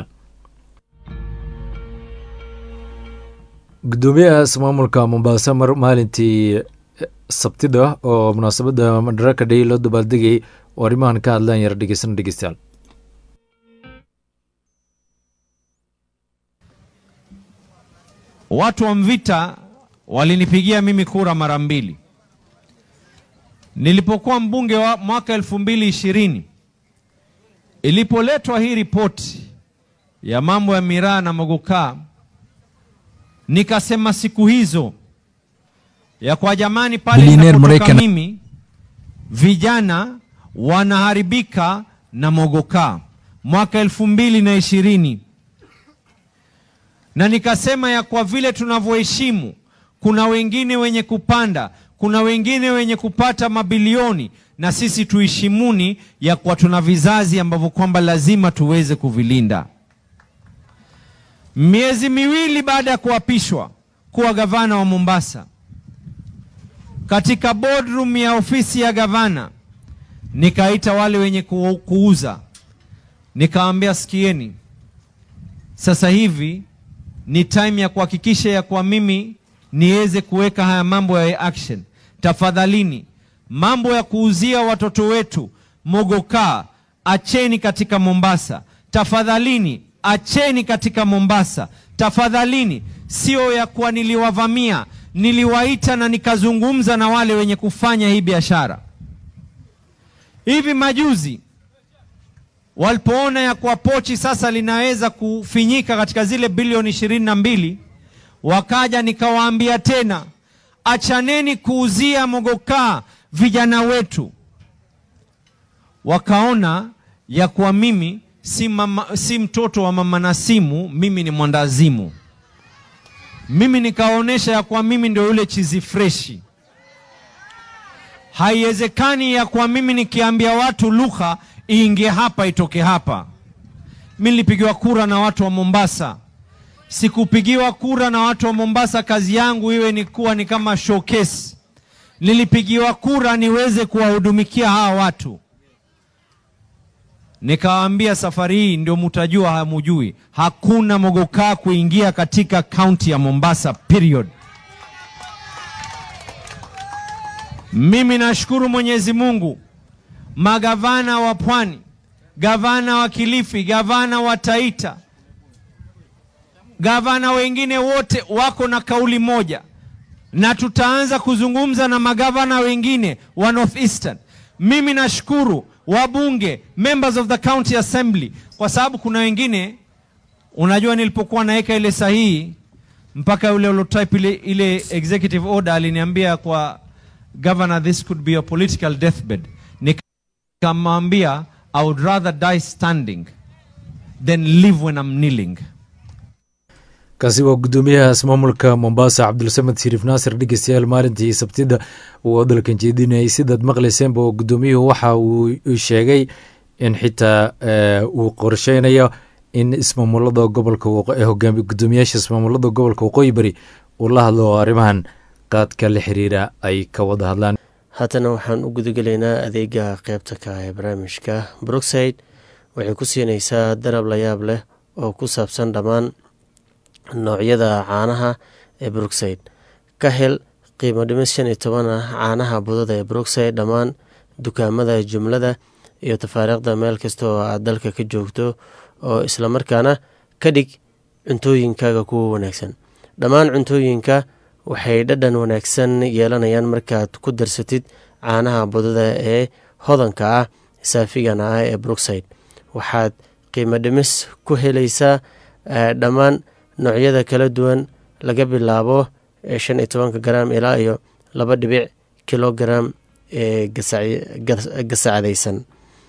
gudoomiyaha ismaamulka mombasa mar maalintii sabtida oo munaasabadda madaraka dhey loo dabaaldegayay oo arrimahan ka hadlaan yara dhegeysana dhegeystayaal Watu wa Mvita walinipigia mimi kura mara mbili. Nilipokuwa mbunge wa mwaka elfu mbili ishirini ilipoletwa hii ripoti ya mambo ya miraa na mogokaa, nikasema siku hizo ya kwa jamani, pale Billionaire ninapotoka Marekani. mimi vijana wanaharibika na mogokaa mwaka elfu mbili na ishirini na nikasema ya kwa vile tunavyoheshimu, kuna wengine wenye kupanda, kuna wengine wenye kupata mabilioni, na sisi tuheshimuni ya kwa tuna vizazi ambavyo kwamba lazima tuweze kuvilinda. Miezi miwili baada ya kuapishwa kuwa gavana wa Mombasa, katika boardroom ya ofisi ya gavana nikaita wale wenye ku- kuuza, nikawaambia sikieni, sasa hivi ni time ya kuhakikisha ya kwa mimi niweze kuweka haya mambo ya action. Tafadhalini, mambo ya kuuzia watoto wetu mogokaa acheni katika Mombasa. Tafadhalini, acheni katika Mombasa. Tafadhalini, sio ya kuwa niliwavamia, niliwaita na nikazungumza na wale wenye kufanya hii biashara. Hivi majuzi walipoona ya kuwa pochi sasa linaweza kufinyika katika zile bilioni ishirini na mbili wakaja nikawaambia tena achaneni kuuzia mogokaa vijana wetu wakaona ya kuwa mimi si, mama, si mtoto wa mama Nasimu, mimi ni mwandazimu. Mimi nikaonyesha ya kuwa mimi ndio yule chizi freshi. Haiwezekani ya kuwa mimi nikiambia watu lugha iingie hapa itoke hapa. Mimi nilipigiwa kura na watu wa Mombasa, sikupigiwa kura na watu wa Mombasa kazi yangu iwe ni kuwa ni kama showcase. Nilipigiwa kura niweze kuwahudumikia hawa watu. Nikawaambia safari hii ndio mtajua hamujui, hakuna mogokaa kuingia katika kaunti ya Mombasa period. Mimi nashukuru Mwenyezi Mungu, magavana wa Pwani, gavana wa Kilifi, gavana wa Taita, gavana wengine wote wako na kauli moja, na tutaanza kuzungumza na magavana wengine wa North Eastern. Mimi nashukuru wabunge, members of the county assembly, kwa sababu kuna wengine, unajua, nilipokuwa naweka ile sahihi mpaka yule ulotype ile, ile executive order aliniambia kwa governor, this could be a political deathbed. Nikamwambia I would rather die standing than live when I'm kneeling. kaasi waa guddoomiyaha ismaamulka mombasa cabdulsamed shariif naasir dhegeystayaal maalintii sabtida uu hadalkan jeedinayay sidaad maqlayseenba oo guddoomiyuhu waxa uu sheegay in xitaa uu qorsheynayo in ismaamulada gobolka hogaami guddoomiyaasha ismaamulada gobolka waqooyi bari uu la hadlo oo arrimahan qaadka la xiriira ay ka wada hadlaan haatana waxaan u gudagelaynaa adeega qeybta ka ee barnaamijka brookside waxay ku siinaysaa darab la yaab leh oo ku saabsan dhammaan noocyada caanaha ee brookside ka hel qiimo dhimis shan iyo toban ah caanaha budada ee brookside dhammaan dukaamada jumlada iyo tafaariikhda meel kasta oo aad dalka ka joogto oo islamarkaana ka dhig cuntooyinkaaga kuwa wanaagsan dhammaan cuntooyinka waxay dhadhan wanaagsan yeelanayaan markaad ku darsatid caanaha budada ee hodanka ah saafigana ah ee brookside waxaad qiimo dhimis ku helaysaa dhammaan noocyada kala duwan laga bilaabo shan iyo tobanka garaam ilaa iyo laba dhibic kilogaram ee gasacdaysan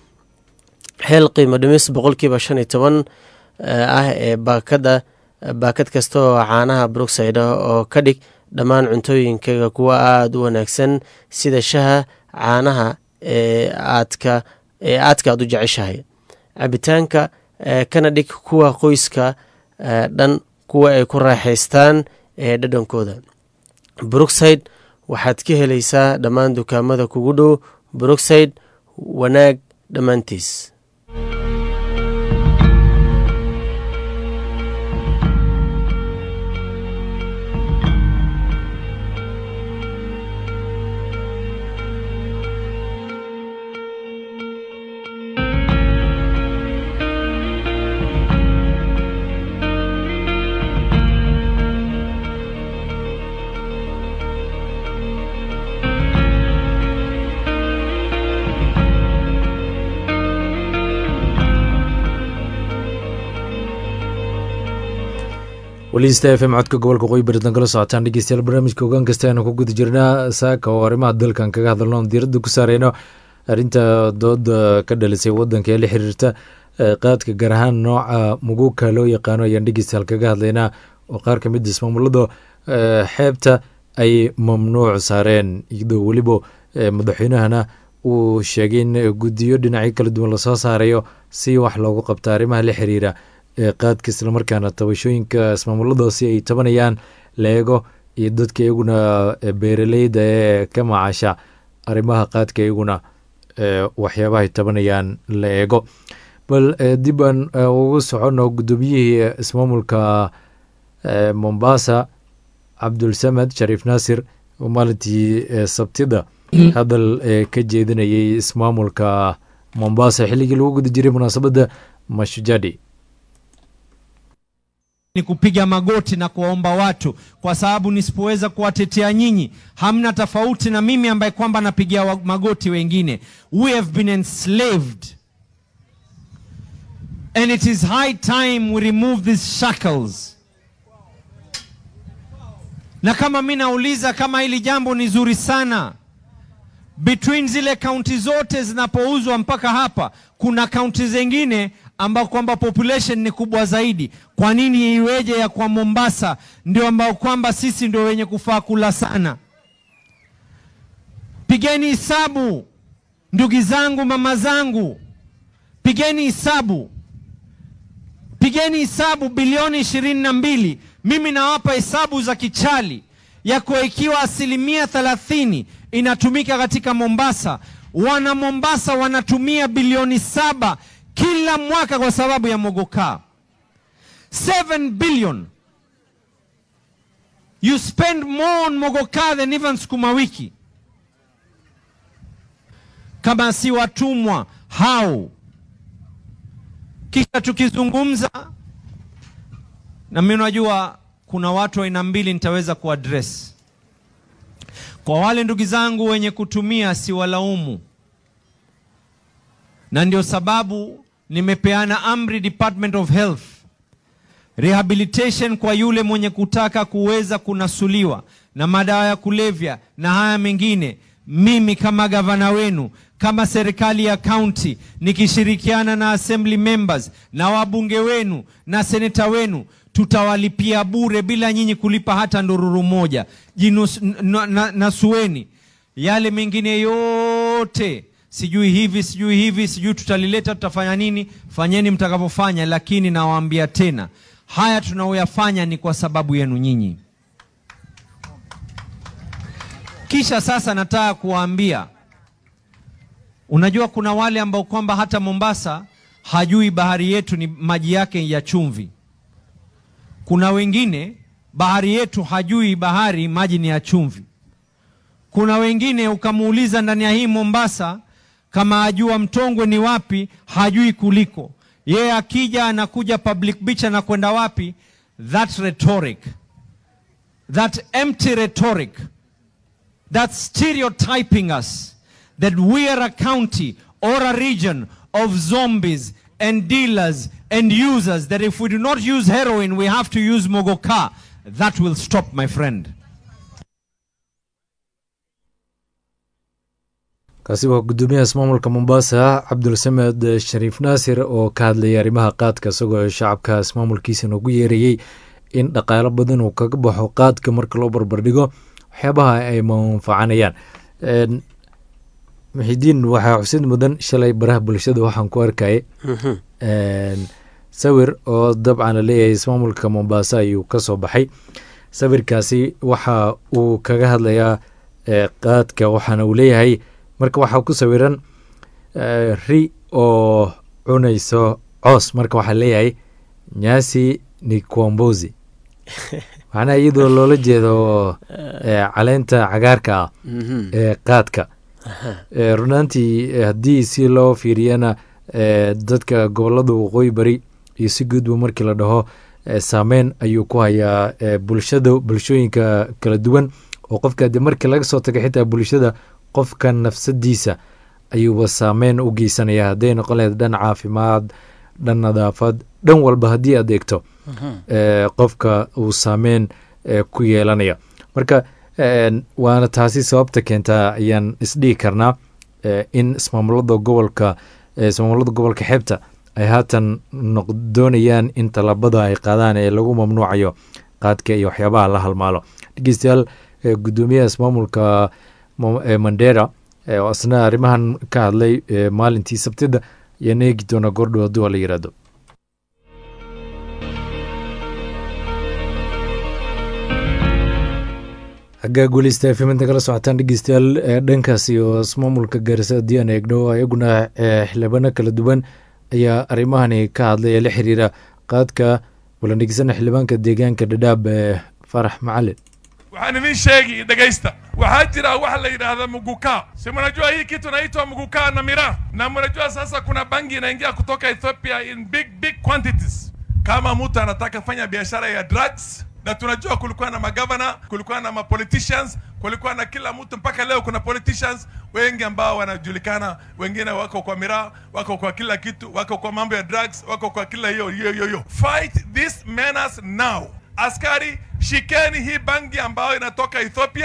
hel qiimo dhimis boqolkiiba shan iyo toban ah ee baakada baakad kasta oo caanaha brookside ah oo ka dhig dhammaan cuntooyinkaga kuwa aada u wanaagsan sida shaha caanaha ee aadka ee aadka aad u jeceshahay cabitaanka kana dhig kuwa qoyska dhan kuwa ay ku raaxaystaan ee dhadhankooda brookside waxaad ka helaysaa dhammaan dukaamada kugu dhow brookside wanaag dhammaantiis weliista f m codka gobolka qoyi baritan kala socotaan dhegeystayaal barnaamijka ogaan kasta aynu ku guda jirnaa saaka oo arrimaha dalkan kaga hadalno on diiradda ku saareyno arrinta dooda ka dhalisay wadanka ee la xiriirta qaadka gaar ahaan nooca muguuka loo yaqaano ayaan dhegeystayaal kaga hadlaynaa oo qaar ka mid ismaamulada xeebta ay mamnuuc saareen iyadoo weliba madaxweynahana uu sheegay in guddiyo dhinacyo kala duwan lasoo saarayo si wax loogu qabto arrimaha la xiriira qaadka islamarkaana tabashooyinka ismaamuladaasi ay tabanayaan la eego iyo dadka iyaguna beeraleyda ee ka macaasha arrimaha qaadka iyaguna waxyaabaha ay tabanayaan la eego bal dib aan ugu socono guddoomiyihii ismaamulka mombasa cabdulsamed shariif naasir oo maalintii sabtida hadal ka jeedinayay ismaamulka mombasa xilligii lagu guda jiray munaasabadda mashujadi ni kupiga magoti na kuwaomba watu, kwa sababu nisipoweza kuwatetea nyinyi, hamna tofauti na mimi ambaye kwamba napigia magoti wengine. We have been enslaved and it is high time we remove these shackles. Na kama mi nauliza kama hili jambo ni zuri sana, between zile kaunti zote zinapouzwa mpaka hapa, kuna kaunti zingine ambao kwamba population ni kubwa zaidi. Kwa nini iweje ya kwa Mombasa ndio ambao kwamba sisi ndio wenye kufaa kula sana? Pigeni hisabu ndugu zangu, mama zangu, pigeni hisabu, pigeni hisabu bilioni ishirini na mbili. Mimi nawapa hesabu za kichali yako, ikiwa asilimia thelathini inatumika katika Mombasa, wana Mombasa wanatumia bilioni saba kila mwaka kwa sababu ya mogokaa 7 billion you spend more on mogokaa than even sukuma wiki kama si watumwa hao kisha tukizungumza na mimi najua kuna watu aina mbili nitaweza kuaddress kwa wale ndugu zangu wenye kutumia siwalaumu na ndio sababu nimepeana amri Department of Health rehabilitation kwa yule mwenye kutaka kuweza kunasuliwa na madawa ya kulevya na haya mengine. Mimi kama gavana wenu, kama serikali ya kaunti, nikishirikiana na assembly members na wabunge wenu na seneta wenu, tutawalipia bure bila nyinyi kulipa hata ndururu moja. Jinus, na, na, nasueni yale mengine yote sijui hivi sijui hivi sijui tutalileta tutafanya nini. Fanyeni mtakavyofanya, lakini nawaambia tena, haya tunaoyafanya ni kwa sababu yenu nyinyi. Kisha sasa nataka kuwaambia, unajua kuna wale ambao kwamba hata Mombasa hajui bahari yetu ni maji yake ya chumvi. Kuna wengine bahari yetu hajui bahari maji ni ya chumvi. Kuna wengine ukamuuliza ndani ya hii Mombasa kama ajua Mtongwe ni wapi, hajui kuliko yeye. Akija anakuja public beach, anakwenda wapi? That rhetoric, that empty rhetoric, that stereotyping us that we are a county or a region of zombies and dealers and users, that if we do not use heroin, we have to use mogoka. That will stop, my friend. kaasi waa guddoomiyaha ismaamulka mombasa cabdulsamed shariif naasir oo ka hadlayay arrimaha qaadka isagoo shacabka ismaamulkiisa noogu yeerayey in dhaqaalo badan uu kaga baxo qaadka marka loo barbardhigo waxyaabaha ay manfacanayaan muxidiin waxaa xusid mudan shalay baraha bulshada waxaan ku arkayay sawir oo dabcan la leeyahay ismaamulka mombasa ayuu ka soo baxay sawirkaasi waxa uu kaga hadlayaa qaadka waxaana uu leeyahay marka waxaa ku sawiran ri oo cunayso coos marka waxaa leeyahay nyasi ni quambozi macnaha iyadoo loola jeedo caleenta cagaarka ah ee qaadka runaantii haddii si loo fiiriyana dadka gobolada waqooyi bari iyo si guudba markii la dhaho saameyn ayuu ku hayaa bulshada bulshooyinka kala duwan oo qofka de markii laga soo taga xitaa bulshada qofka nafsadiisa ayuuba saameyn u geysanaya hadday noqon lahayd dhan caafimaad dhan nadaafad dhan walba haddii aad eegto qofka uu saameyn ku yeelanaya marka waana taasi sababta keentaa ayaan isdhihi karnaa in ismaamulada gobolka ismaamulada gobolka xeebta ay haatan doonayaan in tallaabada ay qaadaan ee lagu mamnuucayo qaadka iyo waxyaabaha la halmaalo dhegeystayaal guddoomiyaha ismaamulka mandera oo isna arrimahan ka hadlay maalintii sabtida ayaan eegi doonaa goordhow hadduu waa la yiraahdo xaggaa guuleysta fiminta kala socotaan dhegeystayaal dhankaas iyo ismaamulka gaarisa haddii aan eegno iyaguna xildhibaano kala duwan ayaa arrimahani ka hadlay ee la xiriira qaadka walan dhegeysana xildhibaanka deegaanka dhadhaab farax macalin waxaan idin sheegi dhegaysta waxaa jira waxa la yidhaahda muguka si mnajua hii kitu naitwa muguka na miraa na mnajua sasa kuna bangi inaingia kutoka ethiopia in big big quantities kama mtu anataka fanya biashara ya drugs na tunajua kulikuwa na magavana kulikuwa na mapoliticians kulikuwa na kila mtu mpaka leo kuna politicians wengi ambao wanajulikana wengine wako kwa miraa wako kwa kila kitu wako kwa mambo ya drugs wako kwa kila hiyo hiyo hiyo hiyo fight this menace now askari shikeni hii bangi ambayo inatoka ethiopia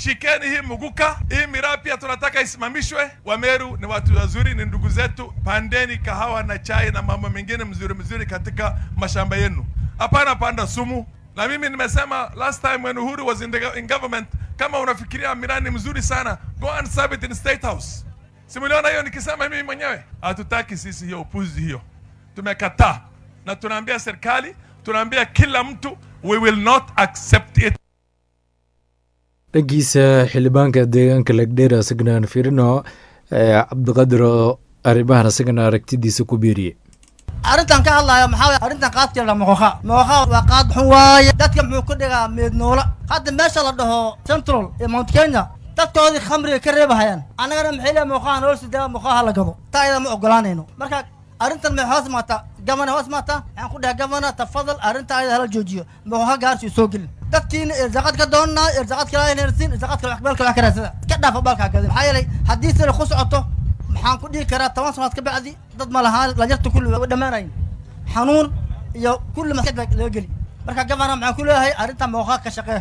shikeni hii muguka hii miraa pia tunataka isimamishwe wameru ni watu wazuri ni ndugu zetu pandeni kahawa na chai na mambo mengine mzuri mzuri katika mashamba yenu hapana panda sumu na mimi nimesema last time when uhuru was in, the, in government kama unafikiria miraa ni mzuri sana go and serve it in state house simuliona hiyo nikisema mimi mwenyewe hatutaki sisi hiyo upuzi hiyo tumekataa na tunaambia serikali tunaambia kila mtu we will not accept it dhankiisa xildhibaanka deegaanka lagdheer isagana aan fiirino cabdiqadir oo arrimahan isagana aragtidiisa ku beeriyey arrintan ka hadlayo maxaa waye arrintan qaadkeeda la moqoqa moqoqa waa qaad xun waaye dadka muxuu ku dhigaa meednoola hadda meesha la dhaho central ee mount kenya dadkoodii khamriga ka reebahayaan annagana maxay leeya moqaha nolol sidaa moqaha la gado taa iyada ma ogolaanayno marka arrintan maxay hoos maataa gavana hoos maataa waxaan ku dhahay gavana tafadal arrinta ayada hala joojiyo moqoha gaarsi soo gelin dadkiina irsaaqad ka doonaa irsaaqad kala hersin irsaaqad kala balka wax ka raadsada ka dhaafa balka gadin maxaa yeelay haddii sida ku socoto maxaan ku dhihi karaa toban sanaad ka bacdi dad ma lahaan lanyarta kulli waa dhammaanayn xanuun iyo kulli maskad baa laga geli marka gavana maxaan ku leeyahay arrinta mooqaa ka shaqee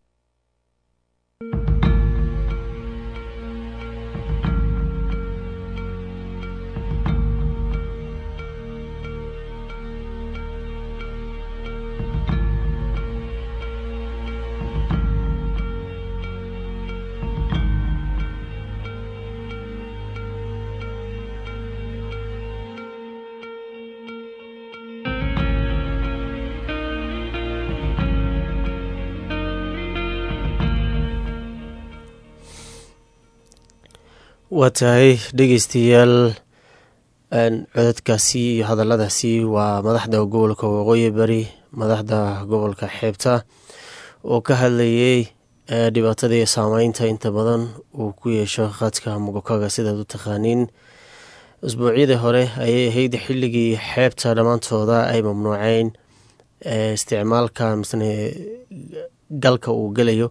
waa tahay dhegeystayaal codadkaasi iyo hadalladaasi waa madaxda gobolka waqooyi bari madaxda gobolka xeebta oo ka hadlayay dhibaatada iyo saameynta inta badan uu ku yeesho khadka mugokaga sidaad u taqaaniin usbuucyadii hore ayay ahayd xilligii xeebta dhammaantooda ay mamnuuceyn isticmaalka misne galka uu gelayo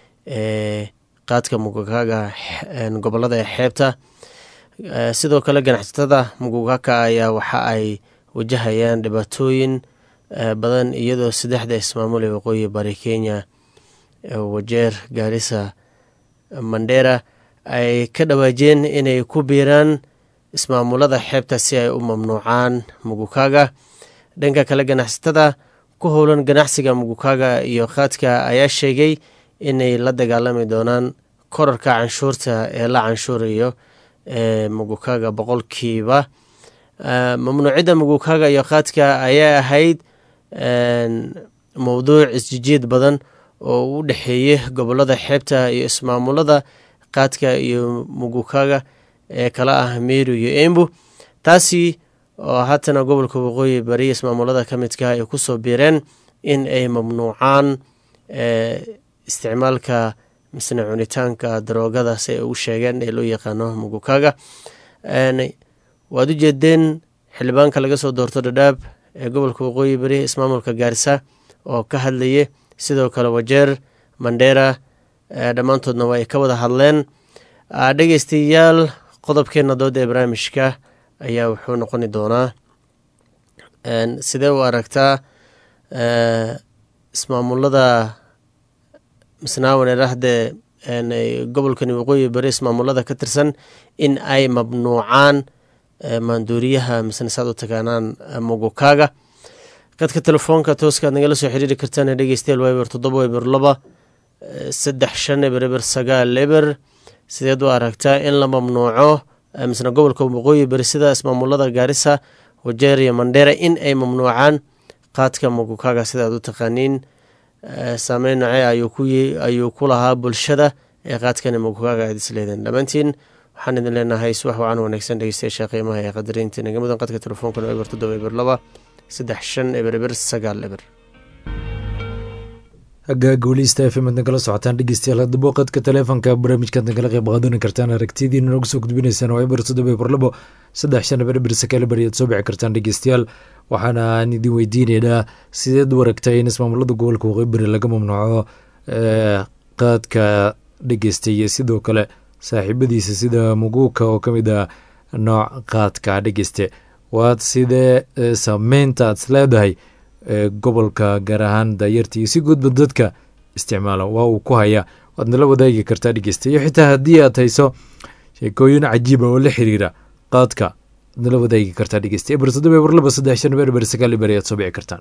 qaadka mugukaaga gobolada ee xeebta sidoo kale ganacsatada mugukaka ayaa waxa ay wajahayaan dhibaatooyin badan iyadoo saddexda ismaamul ee waqooyi bari kenya wajeer gaarisa mandera ay ka dhawaajeen inay ku biiraan ismaamulada xeebta si ay u mamnuucaan mugukaaga dhanka kale ganacsatada ku howlan ganacsiga mugukaaga iyo qaadka ayaa sheegay inay la dagaalami doonaan korarka canshuurta ee la canshuurayo ee mugukaaga boqolkiiba mamnuucidda mugukaaga iyo qaadka ayaa ahayd mowduuc isjijiid badan oo u dhexeeyey gobolada xeebta iyo ismaamulada qaadka iyo mugukaaga ee kala ah meru iyo embu taasi oo haatana gobolka waqooyi bari ismaamulada ka midka ay kusoo biireen in ay mamnuucaan isticmaalka misne cunitaanka daroogada si ay ugu sheegeen ee loo yaqaano mugukaaga waad u jeedeen xildhibaanka laga soo doorto dhadhaab ee gobolka waqooyi bari ismaamulka gaarisa oo ka hadlayay sidoo kale wajeer mandera dhammaantoodna waa ay ka wada hadleen dhegeystayaal qodobkeena dooda ee barnaamijka ayaa wuxuu noqoni doonaa sidee u aragtaa ismaamulada misnaawan erahdee gobolkani waqooyi bari ismaamulada ka tirsan in ay mamnuucaan maanduuriyaha misne saad u taqaanaan mugukaaga qadka telefoonka tooskaad nagala soo xiriiri kartaan dhegeystayaal waa eber toddoba eber laba saddex shan eber eber sagaal eber sideed u aragtaa in la mamnuuco misne gobolka waqooyi bari sida ismaamulada gaarisa wajeer iyo mandheera in ay mamnuucaan qaadka mugukaaga sidaad u taqaaniin saameyn noce ayuu ku lahaa bulshada ee qaadkani mugukaaga aad isleedeen dhammaantiin waxaan idin leenahay subax wacan wanaagsan dhegeystayaasha qiimaha ee qadariinta nagamudan qadka telefoonkan eber toddoba eber laba saddex shan eber eber sagaal eber hagaaga weliista f m ad nagala socotaan dhegeystayaal haddaba qadka taleefonka barnaamijkaad nagala qeyb qaadan kartaan aragtidiina nooga soo gudbinaysaan waa eber toddoba eber labo saddex shan eber eber sakaal eber ayaad soo bici kartaan dhegeystayaal waxaana aan idin weydiineynaa sideed u aragtay in ismaamulada gobolka waqooyi bari laga mamnuuco qaadka dhegeystay iyo sidoo kale saaxiibadiisa sida muguuka oo ka mid ah nooc qaadka dhegeyste waad sidee saameynta aad is leedahay gobolka gaar ahaan daayarta iyo si guudba dadka isticmaala waa uu ku haya waad nala wadaagi kartaa dhegeysta iyo xitaa haddii aad hayso sheekooyin cajiiba oo la xiriira qaadka waad nala wadaagi kartaa dhegeysta eber toddoba eber laba saddex shan eber eber sagaal eber ayaad soo bici kartaan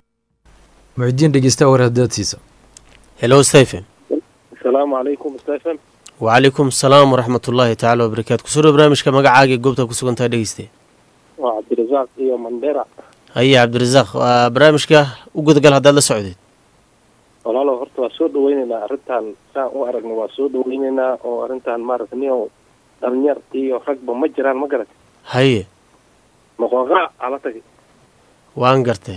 muxidiin dhegeysta war haddaad siiso hello stephen asalaamu calaykum stephen wacalaykum asalaam waraxmat ullaahi tacaala wabarakaatu kusoo dhow barnaamijka magacaaga ee goobta ku sugantaha dhegeyste waa cabdirasaaq iyo mandera haye cabdirasaaq waa barnaamijka u gudagal haddaad la socdeed walaalo horta waa soo dhaweyneynaa arrintan saan u aragno waa soo dhaweyneynaa oo arrintan maaragta niyo dhalinyar iyo ragba ma jiraan ma garat haye moqoqa ala tagay waan gartee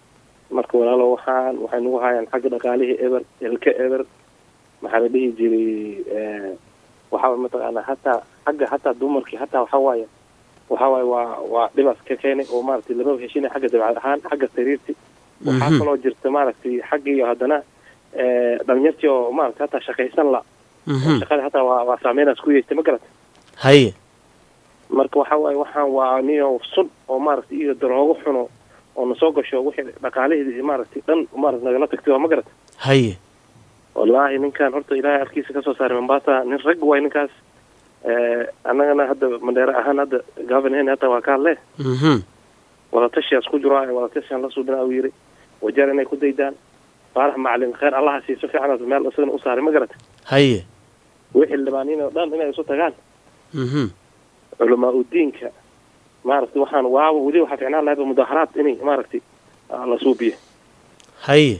marka walaalo waxaan waxay nagu hayaan xagga dhaqaalihii eber elka eber maxaa la dhihi jiray waxaa mataqaanaa hataa xagga hataa dumarkii hataa waxaa waaye waxaa waaye waa waa dhibaas ka keenay oo maaragtay lama heshinay xagga dabcad ahaan xagga sariirti waxaa Mhm. kaloo jirta maaragtay xaggiiyo haddana dhalinyartii oo maaragtay hataa shaqaysan la Mhm. shaqada hataa waa waa saameynaas ku yeestay ma garata haye marka waxa waaye waxaan waa niyo sun oo maaragtay iyo daroogo xuno oo nasoo gasho wixii dhaqaalaheedii maaragtay dhan maaragta nagala tagtay waa ma garata haye wallaahi ninkan horta ilaahay arkiisa kasoo saaray mombasa nin rag waay ninkaas Eh, annagana hadda mandheere ahaan hadda governan hata waa ka hadle mhm wadatashiyaas ku jiro wadatashiyan la suubina uu yiri wajeer inay ku daydaan faarax macalin khayr allaha siiso fiicanaas meel isagana u saaray ma garata haye wixii libaaniin oo dhan inay isu tagaan mhm culamaa udiinka maaragtay waxaan waaba weli waxaa ficnaan lahayba mudaharaad inay maaragtay ah, la suubiyo haye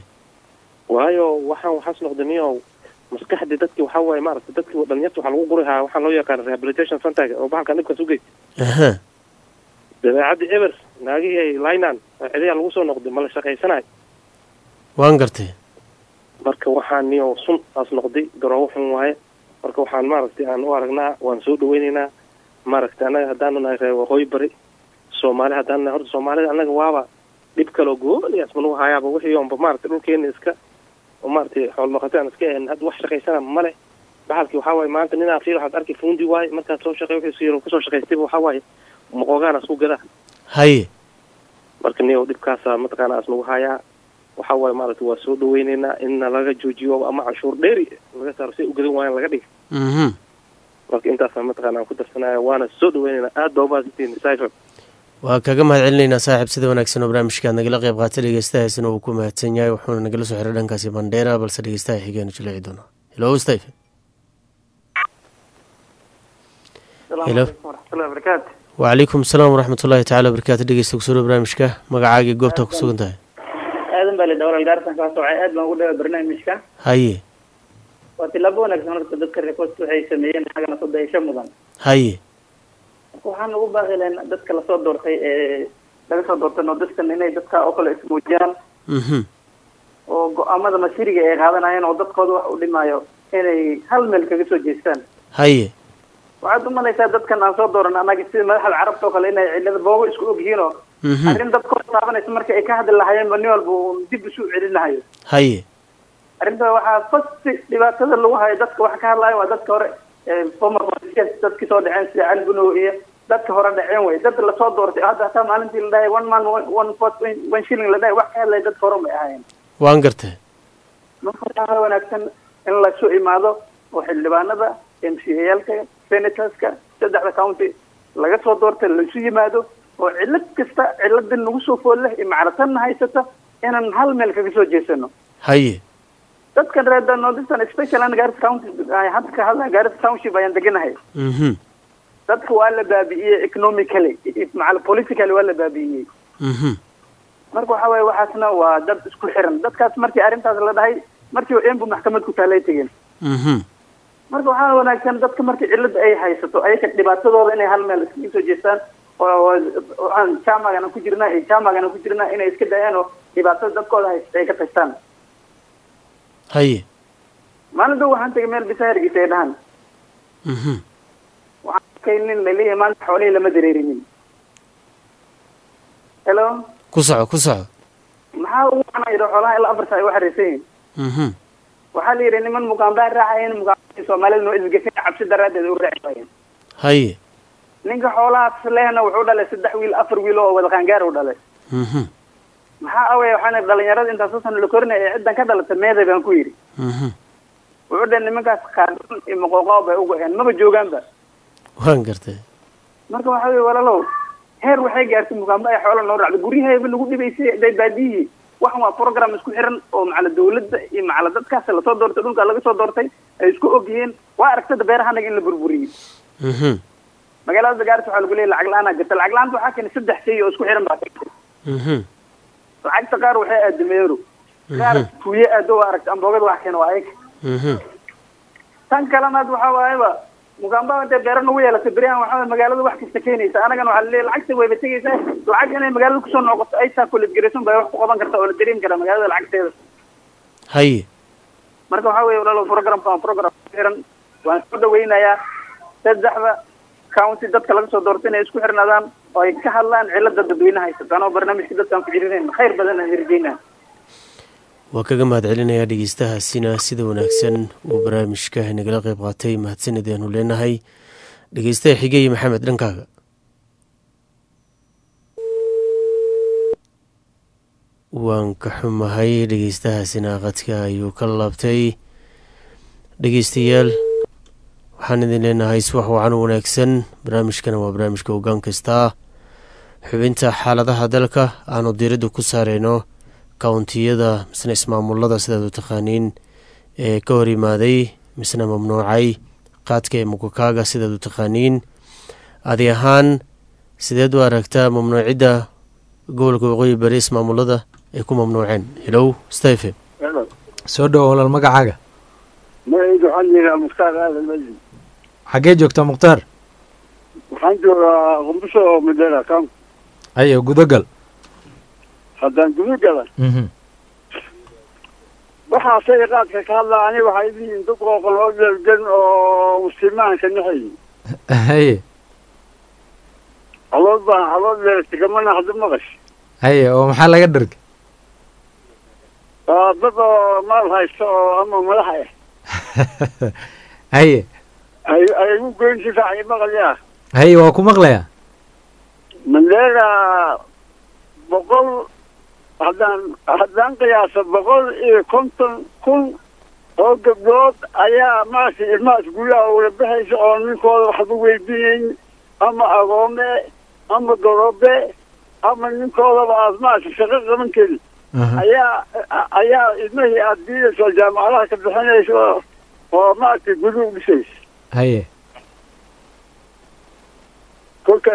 waayo waxaan waxaas noqda niyo maskaxdii dadki waxaa waaye maaragtay dadki dhalinyarta waxaa lagu guri hayaa waxaa loo yaqaana rehabilitation centerga oo bahalkan dhibkaas u geysta aha dabeecadda eber naagihii ay linan cidayaa lagu soo noqday ma la shaqaysanayo waan gartee marka waxaan niyo sun aas noqday daroogo xun waaye marka waxaan maaragtay aan u aragnaa waan soo dhaweyneynaa maaragtay annaga haddaanu nahay reer waqooyi bari soomaali haddaanu nahay horta soomaalida annaga waaba dhib kaloo gooliyaas manugu hayaaba wixii oonba maaragtay dhulkeena iska oo maaragtay xoolnoqotay aan iska ahayn hadda wax shaqaysana male baxalkii waxaa waaye maanta ninaa fiir waxaad arkay fuundi waaye markaad soo shaqey wixii siyaro kusoo shaqaystayba waxaa waaye moqoogaanaas ku gadaa haye marka niyow dhibkaasaa mataqaana as nagu hayaa waxaa waaye maaragtay waa soo dhaweyneynaa inna laga joojiyo ama canshuur dheeri laga saaro si ay u gadan waayaan laga dhiga mhm marka intaasaa mataqaana aan ku darsanaya waana soo dhaweyneynaa aad baa ubaasantihiin cypher waa kaga mahad celinaynaa saaxiib sida wanaagsan oo barnaamijkaad nagala qayb qaatay dhegeystahaasina uu ku mahadsan yahay wuxuuna nagala soo xiray dhankaasi bandheera balse dhegeystaha xigeenu jilici doonaa hello stephen Hello. waraxmatullahi wabarakaatu wacalaykum asalaam waraxmat ullaahi tacaala wabarakaatu dhegeysta kusoo dhow barnaamijka magacaaga iyo goobtaa ku sugan tahay aadan baa lidha walaal gaartan kaa socay aad baan ugu dhawa barnaamijka haye waa tilaabo wanaagsan horta dadka rekost waxay sameeyeen xagana soo dayasho mudan haye marka waxaan ugu baaqi lahayn dadka lasoo doortay ee laga soo doortay nordistan inay dadka oo kale ismuujiyaan mhm oo go-aamada masiiriga ay qaadanayeen oo dadkooda wax u dhimaayo inay hal meel kaga soo jeestaan haye waxaad u malaysaa dadkan aan soo dooran annaga sida madaxda carabta oo kale inay cillada boogo isku og yihiin oo mhm arrin dadkooda taabanaysa marka ay ka hadli lahayeenba nin walba uu dib isu celinahayo haye arrinta waxaa fasti dhibaatada lagu hayo dadka waxa ka hadlaya waa dadka hore ee former politicians dadkii soo dhaceen sida cali bunow iyo dadka hore dhaceen wey dad lasoo doortay hadda hataa maalintii la dhahay one man one- one vote one- one shilling la dhahay wax ka hadlaya dadka hore may ahaayeen waan gartee marka waxaa wanaagsan in lasu imaado oo xildhibaanada m c ayaalka senatorska saddexda county laga soo doortay laisu yimaado oo cillad kasta ciladin nagu soo fool leh iyo macratanna haysata inaan hal meel kaga soo jeesano haye dadkan reer northeastern special and Garissa county ay hadda ka hadlaya Garissa township ayaan deganahay mhm dadka waa la baabi'iyey economically macal politically waa la baabi'iyey mhm marka waxa waaye waxaasna waa dad isku xiran dadkaas markii arrintaas la dhahay markii embu maxkamad ku taalay tegeen mhm marka waxaa wanaagsan dadka markii cillad ay haysato ayaga dhibaatadooda inay hal meel iskaga soo jeestaan oo waxaan jaamagana ku jirnaa iyo jaamagana ku jirnaa inay iska dayaan oo dhibaatada dadkooda haysta ay ka tagtaan haye maalin dhow waxaan tegay meel bisa hargeysa ay dhahan mhm waxaan arkay nin laleeyahay maanta xoolihii lama dareerinin hello ku soco ku soco maxaa ugu macnaa yidhi xoolaha ilaa afar saa ay u xariirsan yihiin mhm waxaa la yidhi niman mugaambaa raacayeen mugaambadii soomaalida noo isgefin cabsi daraaddeed u raaci waayeen haye ninka xoolahaas lehna wuxuu dhalay saddex wiil afar wiil oo wada qaangaar u dhalay mhm maxaa awey waxaan idhi dhalinyarada intaasoo sana la korinaya ee ciddan ka dhalata meeday baan ku yidhi mhm wuxuu dhahay nimankaas qaadon iyo maqooqaaw bay u go-een maba joogaanba waan gartay marka waxa weye walaalow heer waxay gaartay mugaamba ay xoola noo raacdo guryaheeba lagu dhibaysay day baadiyihii waxan waa program isku xiran oo macala dawladda iyo macala dadkaas lasoo doortay dhulka laga soo doortay ay isku ogyihiin waa aragtada beerahanaga in la burburiyey Mhm. magaalada gaarisa waxaa lagu leeyahy lacag la-aanaa jirta lacag la-aanta waxaa keenay saddex shay oo isku xiran baa keentay Mhm. lacagta qaar waxay aada meero qaar tuuye aado waa aragta amboogada wax keena waa ayaga Mhm. tan kalena had waxaa waayaba mugaamba intay beero nagu yeelatay beriyahan waxaa waye magaalada wax kasta keenaysa anagana waxaa laleeyahy lacagta wayba tegaysaa lacag inay magaalada kusoo noqoto ay taa kuledgaraysan bay wax ku qaban karta oo la dareemi karaa magaalada lacagteeda haye marka waxaa weeye walaalo programka waa program ku xiran waan soo dhaweynayaa saddexda county dadka laga soo doortay inay isku xirnaadaan oo ay ka hadlaan cilada dadweynaha haysataan oo barnaamijka dadkaan ku jirinayn khayr badan aan hirgeynaa waa kaga mahad celinayaa dhegeystahaasina sida wanaagsan uu barnaamijka nagala qeyb qaatay mahadsanid ayaanu leenahay dhegeystaha xigey maxamed dhankaaga waan ka xumahay dhegeystahaasina qadka ayuu ka laabtay dhegeystayaal waxaan idin leenahay subax wacan u wanaagsan barnaamijkana waa barnaamijka hoggaan kasta xubinta xaaladaha dalka aanu diiradda ku saareyno kawntiyada misna ismaamulada sidaad u taqaaniin ee ka hor yimaaday misna mamnuucay qaadka ee mukakaaga sidaad u taqaaniin adi ahaan sideed u aragtaa mamnuucidda gobolka waqooyi bari ismaamulada ay ku mamnuuceen helow stephen soo dhowo walaal magacaaga magacayga waxaan yihaa mukhtaar aadan majid xaggee joogtaa mukhtaar waxaan joogaa qumbusho oo madera kam ayo gudagal haddaan gudu gala Mhm. waxaa say qaadka ka hadlaa ani waxay leeyihiin dad qooqan oo dhalgan oo muslimaanka naxay haye calood baan calood leerta kama naxdo maqash haye oo maxaa laga dhargay waa dad oo maal haysta oo ama madax ah haye ay ay ugu goyn si fiican i maqlayaa haye waa ku maqlayaa mandera boqol haddaan haddaan qiyaaso boqol iyo konton kun oo gabdhood ayaa maaragtay ilmahaas guryaha ula baxaysa oo ninkooda waxba weydiinayn ama agoome ama gorobe ama ninkoodaba aad maaragtay shaqo qaban karin ayaa ayaa ilmihii aad diidayso jaamacadaha ka bixinaysa oo oo maaragtay guri u dhisaysa haye kolka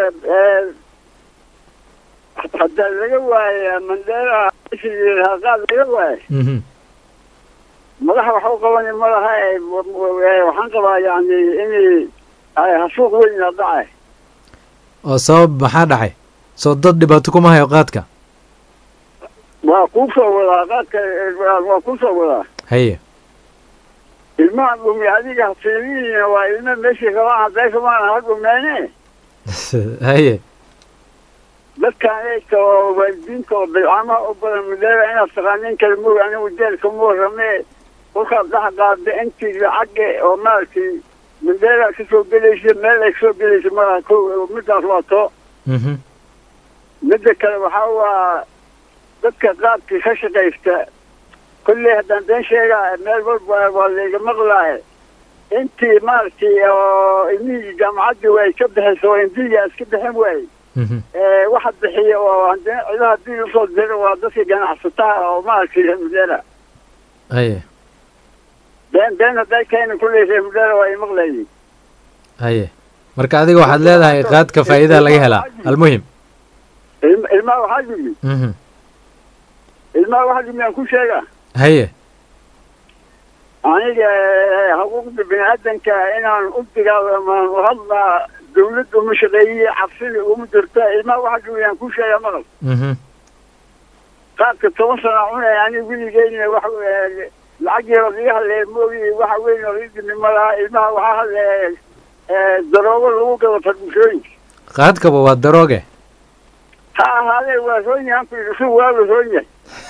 haddaa laga waaya mandera qaad laga waaya Mhm. madaxa wax u qabani ma laha ee waxaan qabaa yani inay ay hasuuq weyn a dhacay oo sabab maxaa dhacay soo dad dhibaato kuma hayo qaadka waa kuu soo wadaa qaadka waa kuu soo wadaa haye ilmaha dhumi adiga fiilihiina waa ilma meeshii rabaan hadday rabaan ha dhumeene haye dadkaan eegta oo waalidiinta oo bilcamaha u badan mandera inaad taqaanin kala moog anigu jeelka mu warramee kolkaad dhex qaada intii lacagga oo maaragtay mandera ka soo gelaysa meel ay kasoo gelaysa malaha ko midaas waa too Mhm. midda kale waxaa waa dadka qaadka ka shaqaysta kolley haddaan been sheegaa meel walba waa layga maqlaaye intii maaragtay oo ilmihii jaamacaddii way ka bixaysa oo indiya iska bixin waaye Mhm. ee waxa bixiya oo haddana cidaha dil usoo dira waa dadka ganacsataha oo maaragtay reer mudera haye been been hadday keena kulley reer mudera waa imaqlayiin haye marka adiga waxaad leedahay qaadka faa'iidaa laga helaa almuhim ilma ilmaha waxaa yimi Mhm. ilmaha waxaa yimi aan ku sheegaa haye aniga eh, xuquuqda bini-aadanka inaan u dagaalamaan u hadlaa dawladda uma shaqeeyey cabsida uma jirta ilmaha waxaa yimi aan ku sheegaa maqal Mhm. qaadka toban sana cunay aniga weligeyna wax eh, lacag yaro iga hadleeya moogi waxa weyn oo idimi ma laha ilmaha waxaa hadleeya eh, daroogo lagu gado farmashooyinka qaadkaba waa darooge ha ahaadee waa roon yahan ku yidhi su waa la roon yahay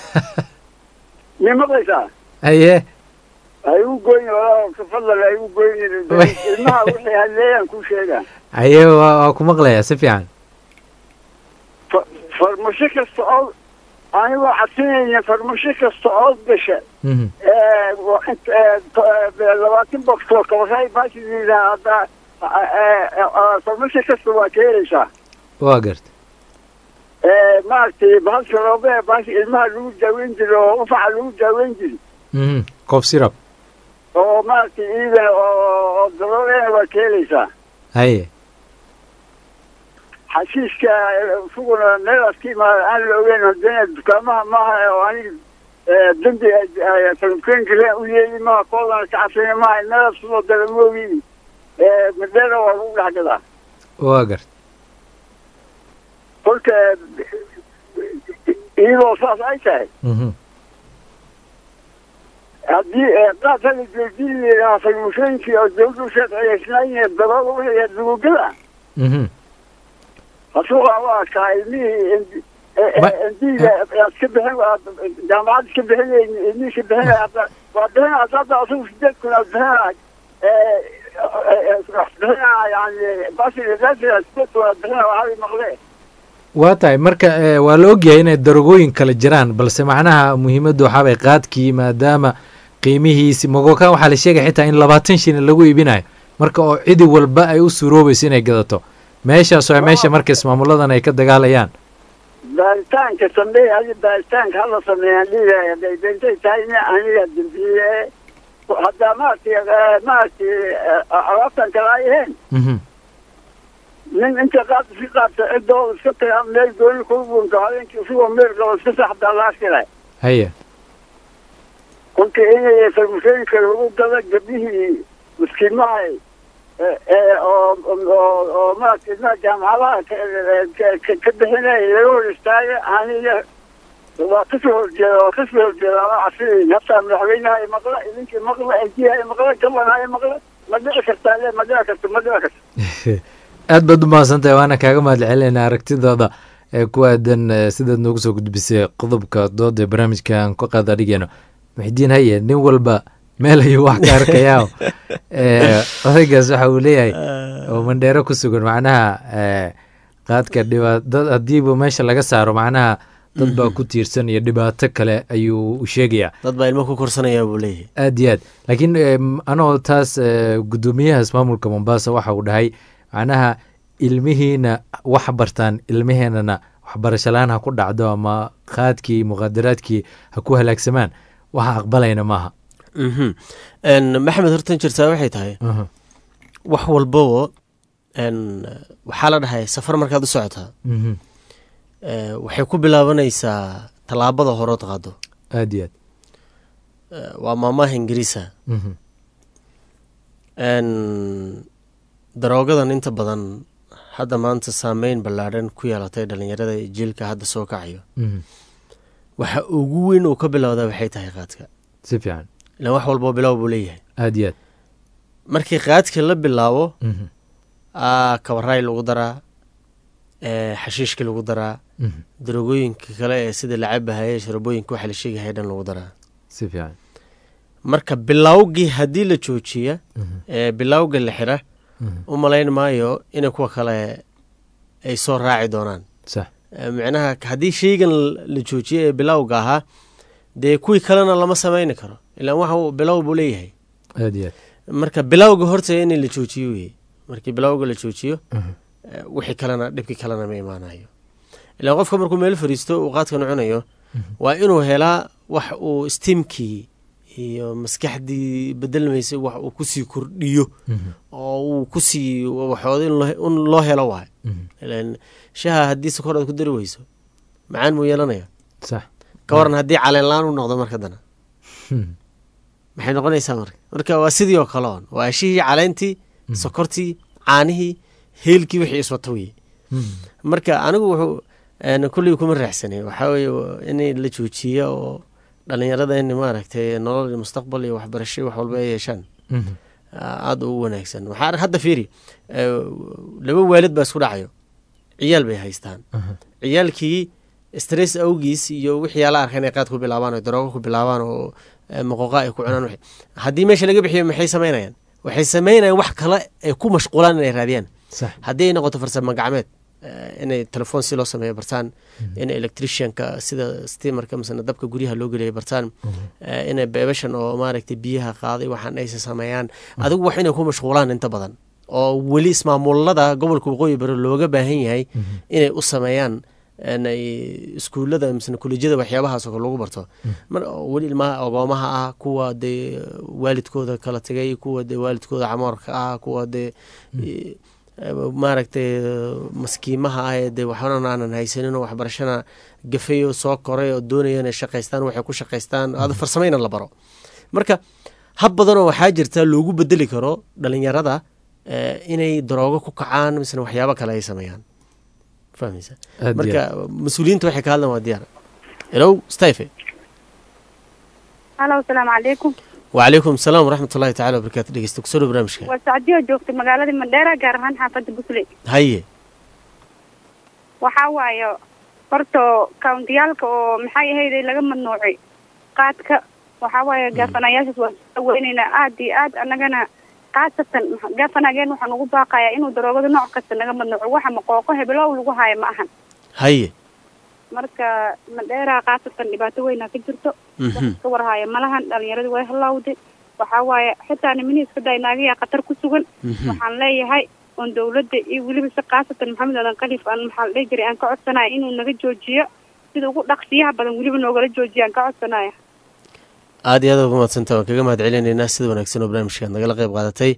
mi maqlaysaa haye ha igu goyn walaa fadal ha igu goyn ilmaha wixii hadleeyaan ku sheegaa haye waa waa ku maqlayaa si fiican fa- farmasho kasta oo anigoo cadsinayna farmasho kasta oo gasha Mhm. ee, wa- int- ee, to- ee, labaatan boxoo kabaray baashidida hadda farmasho kasta waa ka helaysaa waa garta Ee, maaragtay bahalka roobe baashi ilmaha lagu daaweyn jiro oo ufaxa lagu daaweyn jiri Mhm. cof sirab oo maaragtay iida oo oo daroolena waa ka helaysaa haye xashiiska isaguna meelaas ka imaada aan la ogeyn hadana dukaamaha maaha oo aniga ee, dambi falmkeenkale u yeeli maaha koolana ka casina maaha meelaas kusoo dara moogiin madheera waa lagu dhex gadaa waa garta kolka iyadoo saas ay tahay Mhm. haddii ee, qaad hala joojin lahaa falmushooyinkii oo dawladdu sharciyeysnaayeen darool u leeyahay dugugada Mhm. hasuuqa waa kaa ilmihii Ma- ndiga iska bixin jaamacad iska bixinayn ilmihii iska bixinay hadda waa bixin hadda asugu sideed kun aa bixinay bixinaa yani basi sideed kun aa bixinay waxaa maqle waa tahay marka eh, waa la ogyahay inay darogooyin kale jiraan balse macnaha muhiimaddu waxaabay qaadkii maadaama qiimihiisi mogoka waxaa la sheegaya xitaa in labaatan shilin lagu iibinayo marka oo cidi walba ay u suuroobayso inay gadato meeshaas waa meesha marka ismaamuladan ay ka dagaalayaan baaritaanka sameey adi baaritaanka hala sameeyaan dhiigaya haday beentay tahay in aniga dambiye haddaa maaragtay maaragtay alaabtan kale ay ahayn Mhm. nin inta qaad iska qaabta cidooda iska taga meel gooni kuu bunto habeenkii isagoo meel qabo iska saxdaa la arkilay haye kolka inay farmashooyinka lagu gada gabdhihii miskiimaha ee ee oo oo oo maaragtay ilmaha jaamacadaha ka- ka- ka bixinaya laga hor istaaga aniga waa kasoo horjeeda waa kasoo horjeeda ama casinayn hataa madaxweynaha ay maqla idinkii maqla ejiha ay maqla gabana ay maqla ma dhici kartaa le ma dhici karto ma dhici karto aad baad u mahadsantahay waana kaaga mahad celinayna aragtidooda ee ku aadan eh, sidaad noogu soo gudbisay qodobka dooda ee barnaamijka aan ka qaada dhigeyno muxidiin haye nin walba meel ayuu wax ka arkayaa Eh, odaygaas waxa uu leeyahay oo mandheero ku sugan macnaha eh, qaadka dhibaatad haddiiba meesha laga saaro macnaha dad baa ku tiirsan iyo dhibaato kale ayuu u sheegayaa dad baa ilmo ku korsanaya buu leeyahay aad iyo aad laakiin em, anoo taas eh, guddoomiyaha ismaamulka mombasa waxa uu dhahay macnaha ilmihiina wax bartaan ilmaheenana waxbarasho la-aan ha ku dhacdo ama qaadkii muqaadaraadkii ha ku halaagsamaan waxa aqbalayna maaha Mhm. En, maxamed hortan jirtaa waxay tahay Aha. wax walbabo en, waxaa la dhahay safar markaad u socotaa Mhm. eh, waxay ku bilaabanaysaa tallaabada horood qaado aad iyo aad Eh, waa maamaha ingiriisa Mhm. En, daroogadan inta badan hadda maanta saameyn ballaadhan ku yeelatay dhalinyarada iyo jiilka hadda soo kacayo Mhm. waxa ugu weyn uu ka bilowda waxay tahay qaadka si fiican ilan wax walboo bilow buu leeyahay aad iyo aad markii qaadka la bilaabo Mhm. aa kabaraay lagu daraa ee xashiishka lagu daraa Mhm. darogooyinka kale ee sida lacabahaye sharabooyinka waxa la sheegahaya dhan lagu daraa si fiican marka bilowgii haddii la joojiya Mhm. ee bilowga la xira Mhm. u malayn maayo inay kuwa kale ay soo raaci doonaan sax Ee, micnaha haddii sheygan la joojiyo ee bilowga ahaa dee kuwii kalena lama sameyni karo ilaan waxa uu bilow buu leeyahay aad iyo aad marka bilowga horta in la joojiyo weye markii bilowga la joojiyo Mhm. eh, wixii kalena dhibkii kalena ma imaanayo ilaan qofka markuu meel fariisto uu qaadkan cunayo waa inuu helaa wax uu stiimkii iyo maskaxdii bedelmaysay wax uu kusii kordhiyo Mhm. oo uu kusii waxooda in loo- in loo helo waay Mhm. ilaan shaha haddii sokor aad ku dari weyso macaan muu yeelanaya sax ka waran haddii caleen la-aan u noqdo marka dana Mhm. maxay noqonaysaa marka marka waa sidii oo kale on waa ashihii caleentii sokortii caanihii heelkii wixii iswata weye Mhm. marka anigu wuxuu een, kulley kuma raaxsanay waxaa weeye in la joojiyo oo dhalinyarada in maaragtay nolol iyo mustaqbal iyo waxbarasho wax walba ay yeeshaan Mhm. aada ugu wanaagsan waxaa ar- hadda fiiri eh, laba waalid baa isku dhacayo ciyaal bay haystaan Aha. ciyaalkii stress awgiis iyo wixii ala arka inay qaad ku bilaabaan oo daroogo ku bilaabaan oo eh, moqoqa ay ku cunaan wixii. haddii meesha laga bixiyo maxay samaynayaan waxay samaynayaan wax kale ay ku mashquulaan inay raadiyaan sax haddii ay noqoto farsamo gacmeed eh, inay telefoon si loo sameeyo bartaan inay electricianka sida steamarka misena dabka guryaha loo geliya bartaan eh, inay beebashan oo maaragtay biyaha qaaday waxaan aysa sameeyaan adigu wax inay ku mashquulaan inta badan oo weli ismaamulada gobolka waqooyi bari looga baahan yahay inay u sameeyaan inay iskuullada misena kolejyada waxyaabahaas oo kale lagu barto mar weli ilmaha ogoomaha ah kuwa dee waalidkooda kala tegay kuwa dee waalidkooda camoorka ah kuwa dee eh, maaragtay maskiimaha ah ee dee waxbana aanan haysanin oo waxbarashana gafayo soo koray oo doonaya inay shaqaystaan waxay ku shaqaystaan ada farsamayna la baro marka hab badanoo waxaa jirta loogu bedeli karo dhalinyarada eh, inay daroogo ku kacaan misena waxyaabo kale ay sameeyaan fahmaysa Aad iyo marka mas-uuliyiinta waxay ka hadlaan waa diyaar helow stayfe halo asalaamu calaykum wacalaykum asalaam waraxmat ullahi tacala wabarakaatu dhegeysta kusoo dhow barnaamijka waa sacdiyo joogtay magaalada mandheera gaar ahaan xaafadda busley haye waxaa waaye horta kawntiyaalka oo maxay ahayd laga mamnuucay qaadka waxaa waaye gaafanayaashaas waan soo weynaynaa aad iyo aad annagana khaasatan gaafanageen waxaan ugu baaqayaa inuu daroogada nooc kasta naga mamnuuco waxa maqooqo hebelow lagu haayo ma ahan haye marka mandheera khaasatan dhibaato weynaa ka jirto Mhm. ka warhaayo malahan dhalinyarada way halawday waxaa waaye xitaa nimani iska day naagayaa khatar ku sugan Mhm. waxaan leeyahay oon dawladda iyo weliba si khaasatan maxamed aadan khaliif aan maxaa la dhihi jiray aan ka codsanaya inuu naga joojiyo sida ugu dhaqsiyaha badan weliba noogala joojiyo aan ka codsanaya aad iyo aad uga mahadsanta waan kaga mahad celinaynaa sida wanaagsan oo barnaamijka aad nagala qayb qaadatay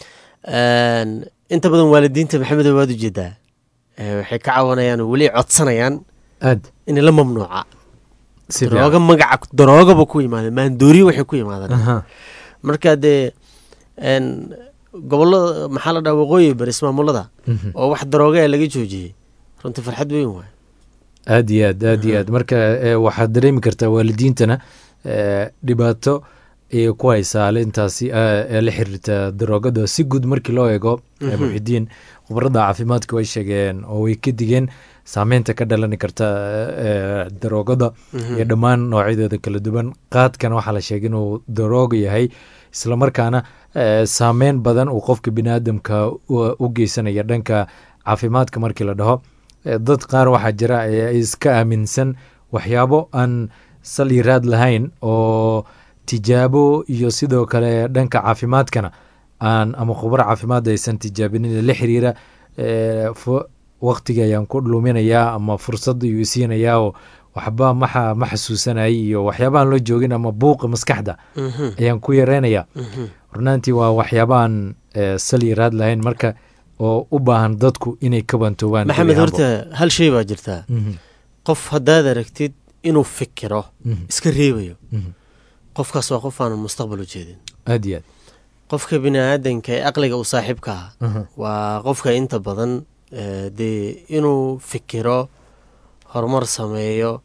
Een, inta badan waalidiinta maxamed waad ujeedaa Eh, waxay ka cawanayaan oo weli codsanayaan aad in la mamnuuca Si darooga magaca daroogaba ku yimaadeen maandooriyo waxay ku yimaadeen Aha. marka dee een, gobolada maxaa la dhaha waqooyi bari ismaamulada Mhm. oo wax darooga ee laga joojiyey runtii farxad weyn waay aad iyo aad aad iyo aad marka eh, waxaad dareemi kartaa waalidiintana eh, dhibaato ay ku haysaa alintaasi eh, ee la xiriirta daroogada si guud markii loo eego eh, Mhm. muxidiin khubarada caafimaadka way sheegeen oo way ka digeen saameynta ka dhalani karta eh, daroogada Mhm. iyo dhammaan noocyadeeda kala duwan qaadkana waxaa la sheegay inuu darooga yahay islamarkaana eh, saameyn badan uu qofka biniaadamka u- u geysanaya dhanka caafimaadka markii la dhaho Eh, dad qaar waxaa jira ee iska aaminsan waxyaabo aan saliiraad lahayn oo tijaabo iyo sidoo kale dhanka caafimaadkana aan ama khubaro caafimaad aysan tijaabinin la xiriira eh, fu- waqtiga ayaan ku luminayaa ama fursad ayuu isiinayaa oo waxba maxa ma xasuusanayay iyo waxyaabahan loo joogin ama buuqa maskaxda Mhm. ayaan ku yareynayaa Mhm. runaantii waa waxyaabaan eh, saliiraad lahayn marka oo u baahan dadku inay ka bantoobaan maxamed gebi ahaanba. horta hal shay baa jirtaa Mhm. qof haddaad aragtid inuu fikiro Mhm. iska reebayo Mhm. qofkaas waa qof aanan mustaqbal u jeedin aad iyo aad qofka bini-aadanka ee aqliga u saaxiibka ah Mhm. waa qofka inta badan eh, dee inuu fikiro horumar sameeyo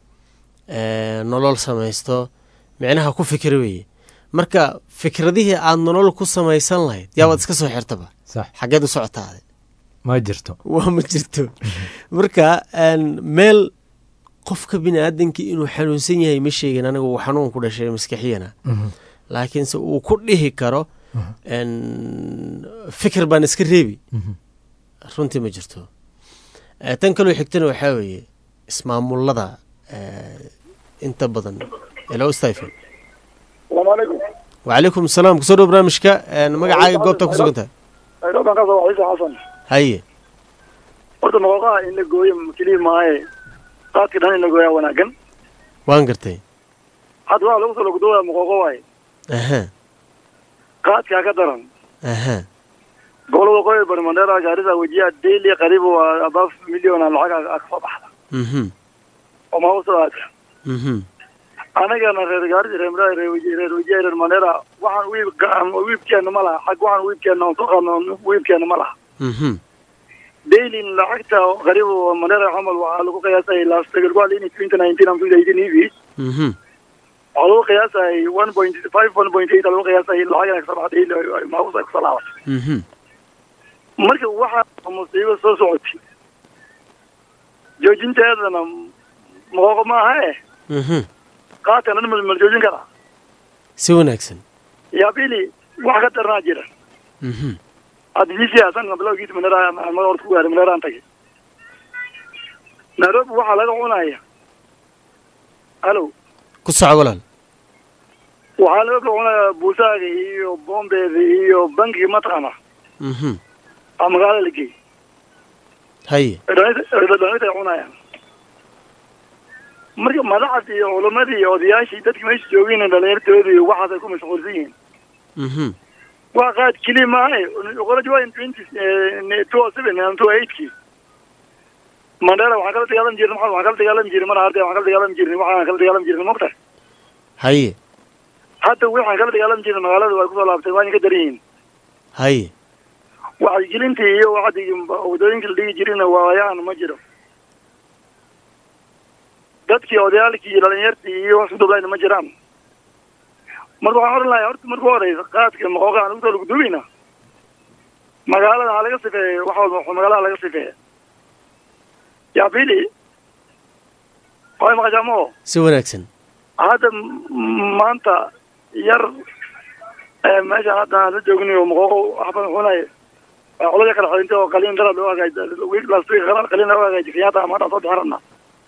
eh, nolol samaysto micnaha ku fikira weeye marka fikradihii aad nolol ku samaysan lahayd yaabaad iska soo xirtaba sax xaggeed u socotaade ma jirto waa ma jirto marka een, meel qofka bini-aadanka inuu xanuunsan yahay ma sheegin aniga uu xanuun ku dhashay maskaxiyana Mhm. laakiinse uu ku dhihi karo een, fikir baan iska reebi Mhm. runtii ma jirto Eh, tan kaloo xigtana waxaa weeye ismaamulada eh, inta badan elo stiphen salaamu calaykum wacalaykum asalaam kusoo dhow barnaamijka een, magacaaga goobta ku sugan tahay dhowkan ka soo ciise xasan haye horta maqooqaha in la gooyo keliya maaye qaadka dhan in la gooyaa wanaagan waan gartay hadda waa lagu soo logdooya maqooqo waaye aha qaadkaa ka daran aha gobolada waqooyi bari mandheera gaarisa wejiya daily qariib waa above million aan lacag ka soo baxda mhm oo mausoo aada mhm anagana reer gaarisa reer mandheera reer weji reer wejiya reer mandheera waxaan wiib wiibkeena ma laha xag waxaan wiibkeena aan soo qaadno wiibkeena ma laha mhm daily lacagta qariib oo mandheera camal waxaa lagu qiyaasay last year waa in twenty nineteen and twenty eighteen evis mhm waxaa lagu qiyaasay one point five one point eight lagu qiyaasay lacagana kasoo baxda daily maamusa kasoo laabatay mhm marka waxaa musiibo soo socotay joojinteedana maqooqo maaha eh mhm qaadkan dhan ma la joojin karaa si wanaagsan yaa bili wax ka daranaa jira mhm hadda bisi hasan bilowgiisa maneera horta ku gaaray maneeraan tagay nairobi waxaa laga cunaya alo ku soco walaal waxaa laga cunaya buusaaga iyo bombeeda iyo bankiga mataqaana mhm aa magaalada la geey haye dhalinta ay cunayaan marka madaxda iyo culamadii iyo odayaashii dadki meesha joogeen dhalinyartoodii iyo waxaas ay ku mashquulsan yihiin mhm waa qaad keli maahe qoraji waa twenty two oh seven and two eightkii mandela waxaan kala dagaalami jirnay maxamed waxaan kala dagaalami jirnay mar arday waxaan kala dagaalami jirnay waxaan kala dagaalami jirnay mogtahay haye hadda waxaan kala dagaalami jirnay magaalada waa kusoo laabtay waa ka daran yihiin haye wacyigelintii iyo wacdigii wadooyinka la dhigi jirina waayaan ma jiro dadkii odayaalkii iyo dhalinyartii iyo wax isku dablayna ma jiraan marka waxaan odhan lahay horta marka horeysa qaadka maqooqa aan ugusoo lagu duweyna magaalada ha laga sifeeyo wax walba magaalada laga sifeeya yaa pili way maqashaamo si wanaagsan hadda m- maanta yar ee meeshaan hadda aan la joognayo maqooqo wax badan xunay colada kala xidintay oo qaliin dara loo hagaaji week last week qaliin loo hagaaji kenyatta ama hadda soo bixin rabnaa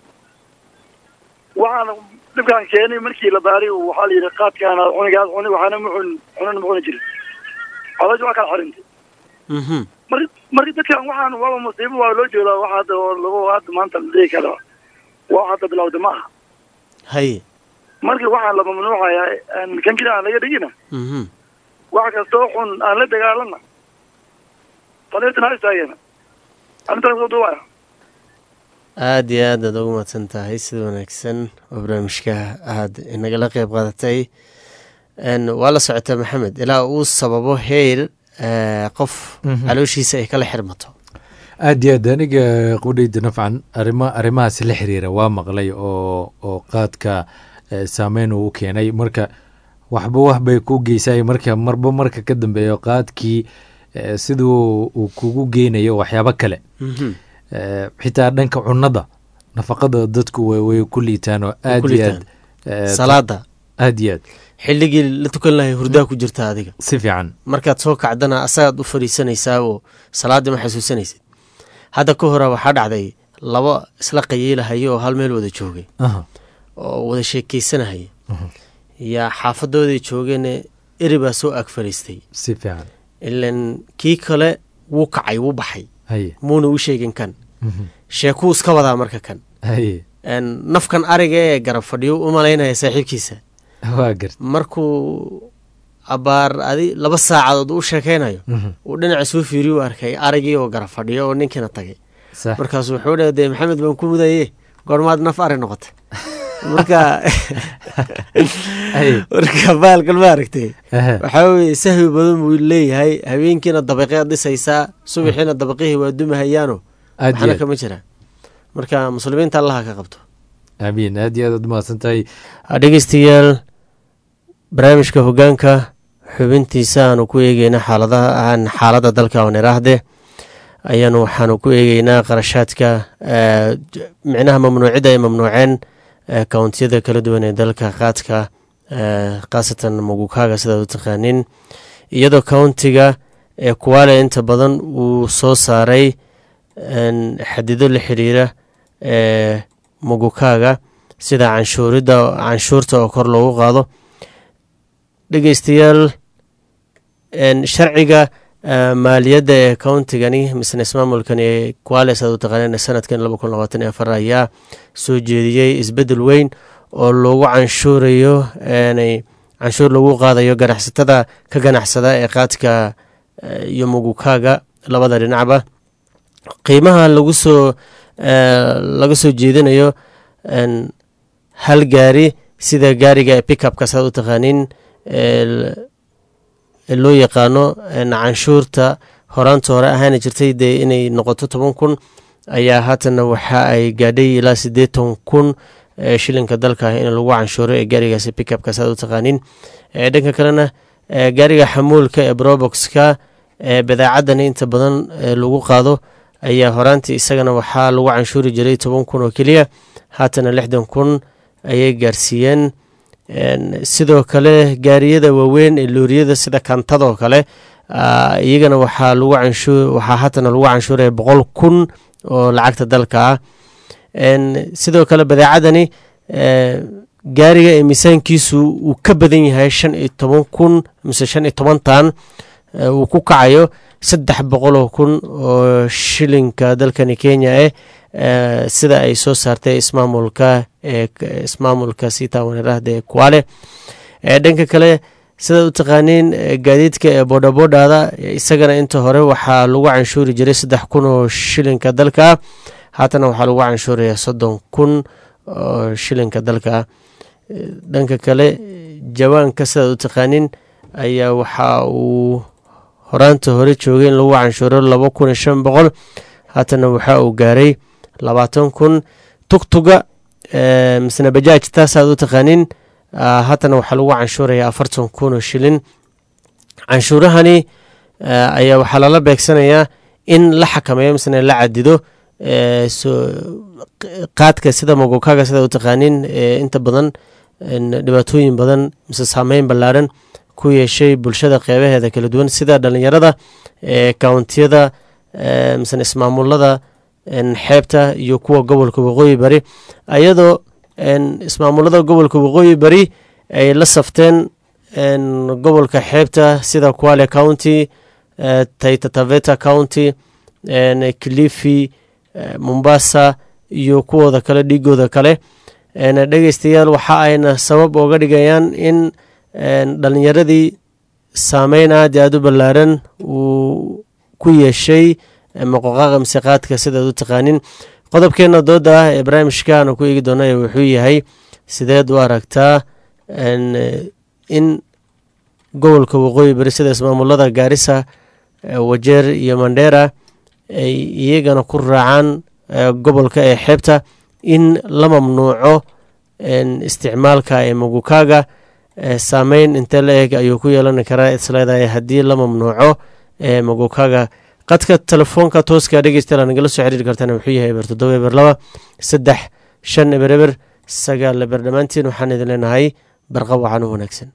waxaan dhibkaan keenay markii la baaray waxaa la yidhi qaadkaana cunigaas cuni waxaana mucun cunan mucuni jirin colaji waa kala xidhintay mhm mar marka dadkan waxaan waaba musiibo waa loo jeedaa wax hadda oo lagu hadda maanta la dhihi karo wax hadda bilowda ma aha haye marka waxaan la mamnuucayaa aan kan keli aan laga dhigina mhm wax kastoo xun aan la dagaalana taliirtan ha istaageen arrintaas soo duubaya aada iyo aad aad ugu mahadsan tahay sida wanaagsan oo barnaamijka aad inagala qeyb qaadatay n waa la socotaa maxamed ilaa uu sababo heyl eh, qof Mhm. calooshiisa ay kala xirmato aad iyo aad aniga qudhayda nafcan arima arrimahaas la xiriira waa maqlay oo oo qaadka eh, saameyn uu u keenay marka waxba wax bay ku geysay marka marba marka ka dambeeyo qaadkii eh, siduu uu kugu geynayo waxyaabo kale Mhm. Eh, xitaa dhanka cunada nafaqada dadku way way ku liitaan oo aad ku iyo liitaan. aad eh, salaada aad iyo aad xilligii la tukan lahay hurdaa ku jirta adiga si fiican markaad soo kacdana asagaad u fadhiisanaysaa oo salaaddii ma xasuusanaysid hadda ka hore waxaa dhacday laba isla qayiilahaya oo hal meel wada joogay Aha. oo wada sheekeysanahaya yaa xaafadooday joogeene eri baa soo ag fadhiistay si fiican ilan kii kale wuu kacay wuu baxay haye muuna u sheegin kan Mhm. sheekuu iska wadaa marka kan haye En, nafkan ariga ee garab fadhiyo u malaynaya saaxiibkiisa waa gart markuu abaar adi laba saacadood u sheekaynayo Mhm. uu dhinaca soo fiiriyu arkay arigii oo garab fadhiyo oo ninkiina tagay sax markaasu wuxuu dhe dee maxamed baan ku mudaye goormaad naf ari noqotay marka Ay. marka baalkan ma aragtay Aha. waxaa weye sahwi badan buu leeyahay habeenkiina dabaqeed dhisaysaa subaxiina dabaqihii waa dumahayaano Aad iyo waxna aad. kama jiraan marka muslimiinta allaha ka qabto amiin aad iyo aad aad mahadsan tahay dhegeystayaal barnaamijka hogaanka xubintiisa aanu ku eegeyna xaaladaha aan xaaladda dalka oon iraahde ayaanu waxaanu ku eegeynaa qarashaadka eh, j- micnaha mamnuucidda ay mamnuuceen eh, kawntiyada kala duwan ee dalka qaadka eh, khaasatan mugukaaga sidaad u taqaanin iyadoo kauntiga ee kuwaale inta badan uu soo saaray en, xadido la xiriira ee mugukaaga sida canshuuridda canshuurta oo kor loogu qaado dhegeystayaal en, sharciga eh, maaliyadda ee countigani misne ismaamulkani ee kuales aad u taqaaneen sanadkan laba kun labaatan iyo afar ayaa soo jeediyey isbeddel weyn oo loogu canshuurayo enay canshuur lagu qaadayo ganacsatada ka ganacsada ee qaadka eh, iyo mugukaaga labada dhinacba qiimaha lagu soo eh, laga soo jeedinayo en, hal gaari sida gaariga pickupka saad u taqaanin ee ee loo yaqaano en, canshuurta horaanta hore ahaana jirtay dee inay noqoto toban kun ayaa haatana waxa ay gaadhay ilaa siddeetan kun ee shilinka dalka ah in lagu canshuuro ee gaarigaasi pickupka saad u taqaanin ee dhanka kalena ee gaariga xamuulka ee broboxka ee badeecadani inta badan ee lagu qaado ayaa horaantii isagana waxaa lagu canshuuri jiray toban kun oo keliya haatana lixdan kun ayay gaarsiiyeen En, sidoo kale gaariyada waaweyn ee looriyada sida kantadoo kale ah, iyagana waxaa lagu canshuur waxaa haatana lagu canshuuraya boqol kun oo lacagta dalka ah sidoo kale badeecadani gaariga ee miisaankiisu uu ka badan yahay shan iyo toban kun mise shan iyo toban tan uu ku kacayo saddex boqoloo kun oo shilinka dalkani kenya eh sida ay soo saartay ismaamulka ismaamulka sita waneerahda ee kuale dhanka kale sidaad u taqaaniin gaadiidka ee boodhabodhada isagana inta hore waxaa lagu canshuuri jiray saddex kun oo shilinka dalka haatana waxaa lagu canshuuraya soddon kun oo shilinka dalka dhanka kale jawaanka sidaad u taqaanin ayaa waxa uu horaanta hore joogay in lagu canshuuro laba kun iyo shan boqol haatana waxa uu gaaray labaatan kun tugtuga misna bajaaj taasaad u taqaanin haatana waxaa lagu canshuuraya afartan kun oo shilin canshuurahani ayaa waxaa lala beegsanayaa in la xakameeyo misna la cadido qaadka sida mogokaga sida u taqaanin inta badan dhibaatooyin badan mise saameyn ballaaran ku yeeshay bulshada qeybaheeda kala duwan sida dhalinyarada kountiyada misne ismaamulada xeebta iyo kuwa gobolka waqooyi bari ayadoo ismaamulada gobolka waqooyi bari ay la safteen gobolka xeebta sida quale county taitataveta county kilifi mombasa iyo kuwooda kale dhiigooda kale dhegeystayaal waxa ayna sabab ooga dhigayaan in dhalinyaradii saameyn aad aad u ballaaran uu ku yeeshay moqoqaaqa mise qaadka sidaad u taqaanin qodobkeena dooda ah ee barnaamijka aanu ku eegi doona wuxuu yahay sideed u aragtaa in gobolka waqooyi bari sida ismaamulada gaarisa wajeer iyo mandheera ay iyagana ku raacaan gobolka ee xeebta in la mamnuuco isticmaalka ee magukaaga saameyn intee la eg ayuu ku yeelan karaa isleedahay haddii la mamnuuco ee magukaaga qadka telefoonka tooska dhegeystayaal nagala soo xiriiri kartaan wuxuu yahay eber toddoba eber laba saddex shan eber eber sagaal eber dhammaantiin waxaan idin leenahay barqa wacan u wanaagsan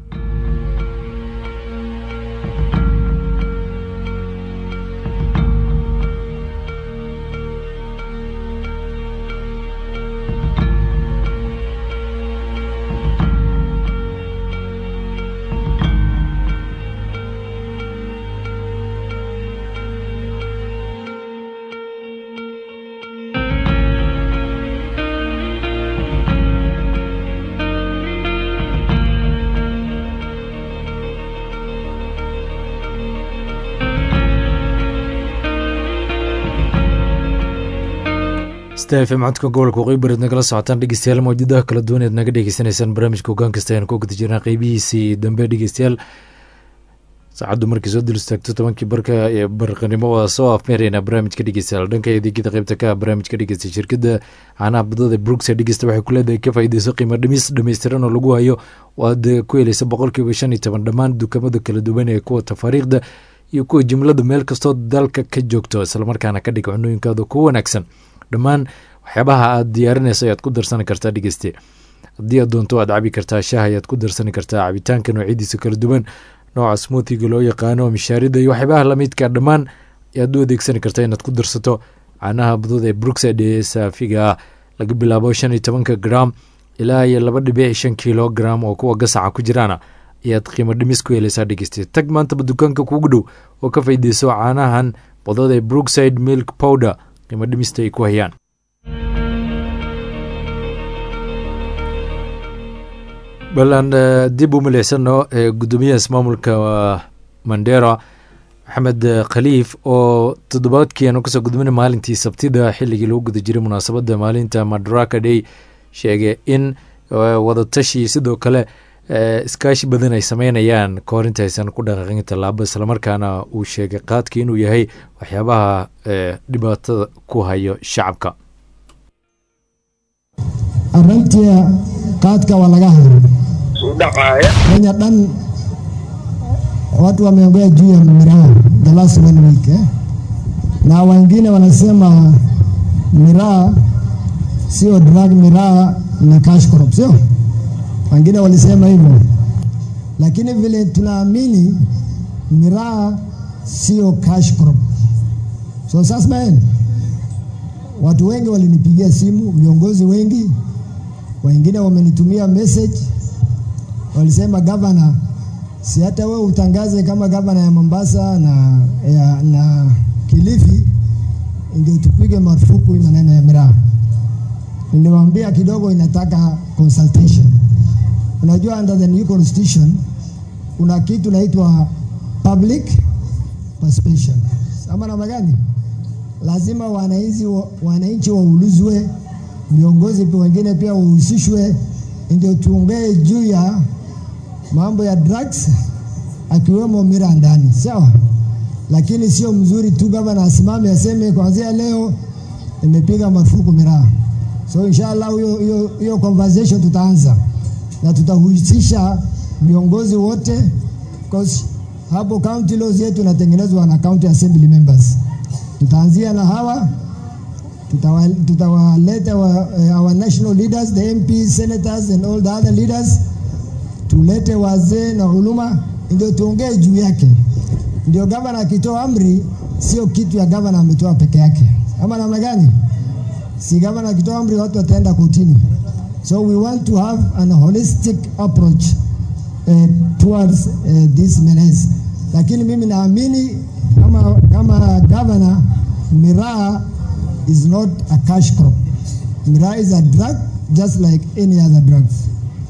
stfm codka gobolka waqooyi bareed nagala socotaan dhegeystayaal mawjadaha kala duwan eed naga dhegeysanaysaan barnaamijka hogaan kasta ayaan ku guda jirnaa qeybihiisii dambe dhegeystayaal saacaddu markii soo dul istaagto tobankii barka ee barqanimo waa soo afmeeraynaa barnaamijka dhegeystayaal dhanka adeegyada qeybta ka barnaamijka dhegeysta shirkadda caanaha badada brooks dhegeysta waxay ku leedahay ka faa'iideyso qiimo dhimis dhammaystiran oo lagu hayo oo aad ku helaysa boqolkiiba shan iyo toban dhammaan dukamada kala duwan ee kuwa tafaariikhda iyo kuwa jimlada meel kastoo dalka ka joogto islamarkaana ka dhig cunooyinkaada ku wanaagsan dhammaan waxyaabaha aad diyaarinayso ayaad ku darsani kartaa dhegeyste haddii aad doonto waad cabi kartaa shaah ayaad ku darsani kartaa cabitaanka noocyadiisa kala duwan nooca smoothiga loo yaqaano mishaarida iyo waxyaabaha lamidka dhammaan ayaad u adeegsani kartaa inaad ku darsato caanaha badada ee brookside ee saafiga ah laga bilaabo shan iyo tobanka gram ilaa iyo laba dhibic shan kilogram oo kuwa gasaca ku jiraana ayaad qiimo dhimis ku helaysaa dhegeyste tag maantaba dukaanka kuugu dhow oo ka faydeyso caanahan badada ee brookside milk powder qiimo dhimista ay ku hayaan bal aan dib u milicsano gudoomiyaha ismaamulka mandera maxamed khaliif oo toddobaadkii aanu kasoo gudbina maalintii sabtida xilligii lagu guda jiray munaasabadda maalinta madaraka day sheegay in wadatashi sidoo kale iskaashi badan ay sameynayaan kahor inta aysan ku dhaqaaqin tallaabo islamarkaana uu sheegay qaadka inuu yahay waxyaabaha dhibaatada ku hayo shacabka arrintii qaadka waa laga hadlay kenya dhan watu wameongea juu ya miraa the last one week eh? na wengine wanasema miraa sio drug, miraa ni cash crop, sio? Wengine walisema hivyo, lakini vile tunaamini miraa sio cash crop. So sasa watu wengi walinipigia simu, viongozi wengi, wengine wamenitumia message, walisema gavana, si hata wewe utangaze kama gavana ya Mombasa na, ya, na Kilifi ndio tupige marufuku hii maneno ya miraa. Niliwaambia kidogo inataka consultation. Unajua, under the new constitution kuna kitu inaitwa public participation. Ama namna gani? Lazima wananchi wa- wananchi waulizwe, viongozi pia wengine pia wahusishwe, ndio tuongee juu ya mambo ya drugs akiwemo miraa ndani, sawa? Lakini sio mzuri tu gavana asimame aseme kuanzia leo nimepiga marufuku miraa. So inshallah hiyo hiyo hiyo conversation tutaanza na tutahusisha viongozi wote because hapo county laws yetu inatengenezwa na county assembly members. Tutaanzia na hawa tutawa- tutawaleta wa, uh, our national leaders the MPs, senators and all the other leaders, tulete wazee na huluma ndio tuongee juu yake. Ndio gavana akitoa amri, sio kitu ya gavana ametoa peke yake, ama namna gani? Si gavana akitoa amri watu wataenda kotini. So we want to have an holistic approach uh, towards uh, this menace. Lakini mimi naamini kama kama governor, miraa is not a cash crop. Miraa is a drug just like any other drugs.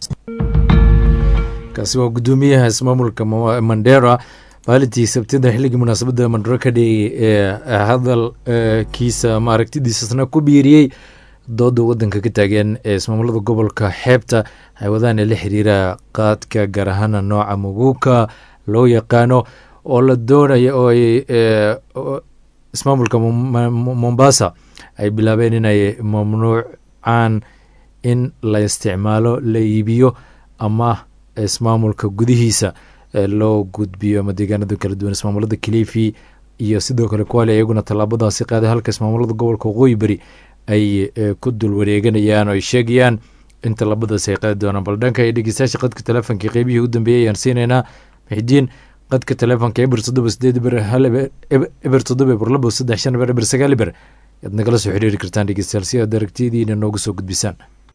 kaasi waa guddoomiyaha ismaamulka Ma- mandera maalintii sabtida xilligii munaasabadda mandero ka dhigay ee hadalkiisa ma aragtidiisasna ku biiriyey dooda wadanka ka taagan ee ismaamulada gobolka xeebta ay wadaan ee la xiriira qaadka gaar ahaana nooca muguuka loo yaqaano oo la doonaya oo ay ee, oo ismaamulka Mom- Mom- mombasa ay bilaabeen inay mamnuucaan in la isticmaalo la iibiyo ama ismaamulka gudihiisa ee loo gudbiyo ama deegaanada kala duwan ismaamulada kilifi iyo sidoo kale kuwaale iyaguna tallaabadaasi qaaday halka ismaamulada gobolka waqooyi beri ay eh, ku dul wareeganayaan oo ay sheegayaan in tallaabadaasi ay qaadi doonaan bal dhanka iyo dhegeystayaasha qadka telefoonka qeybihii u dambeeyay ayaan siinaynaa mixidiin qadka telefoonka eber toddoba sideed eber hal eber eber- eber toddoba eber labo saddex shan eber eber sagaal eber yaad nagala soo xiriiri kartaan dhegeystayaal si aad aragtiyadiina noogu soo gudbisaan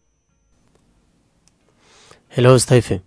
hello stephen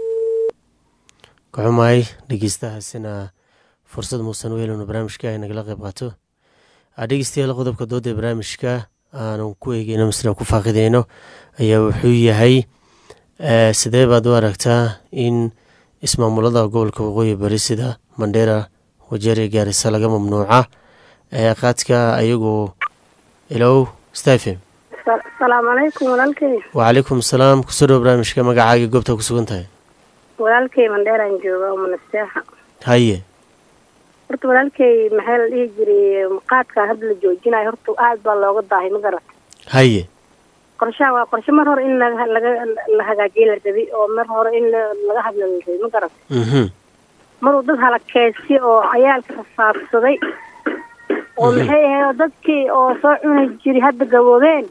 ka xumahay dhegeystahaasina fursad muusan u helin barnaamijka ay nagala qayb qaato Ah, dhegeystayaal qodobka dooda ee barnaamijka aanan ku eegeyno misna ku faaqideyno ayaa wuxuu yahay eh, sidee baad u aragtaa in ismaamulada gobolka waqooyi bari sida mandera wajeri gaarisa laga mamnuuca ee qaadka ayagu ilow stephen salaamu calaykum walaalkay wacalaykum asalaam kusoo dhow barnaamijka magacaaga goobta ku sugan tahay walaalkay mandheeraan jooga oo manaseexa haye horta walaalkay maxaa la dhihi jiray qaadka hadda la joojinayo horta aad baa looga daahay ma garat haye qorshaha waa qorshe mar hore in laga laga la hagaajiye la rabay oo mar hore in la- laga hadla la rabay ma garat mhm maruu dad halakeysi oo cayaalka rafaadsaday oo maxay ahayd oo dadkii oo soo cuni jiray hadda gaboobeen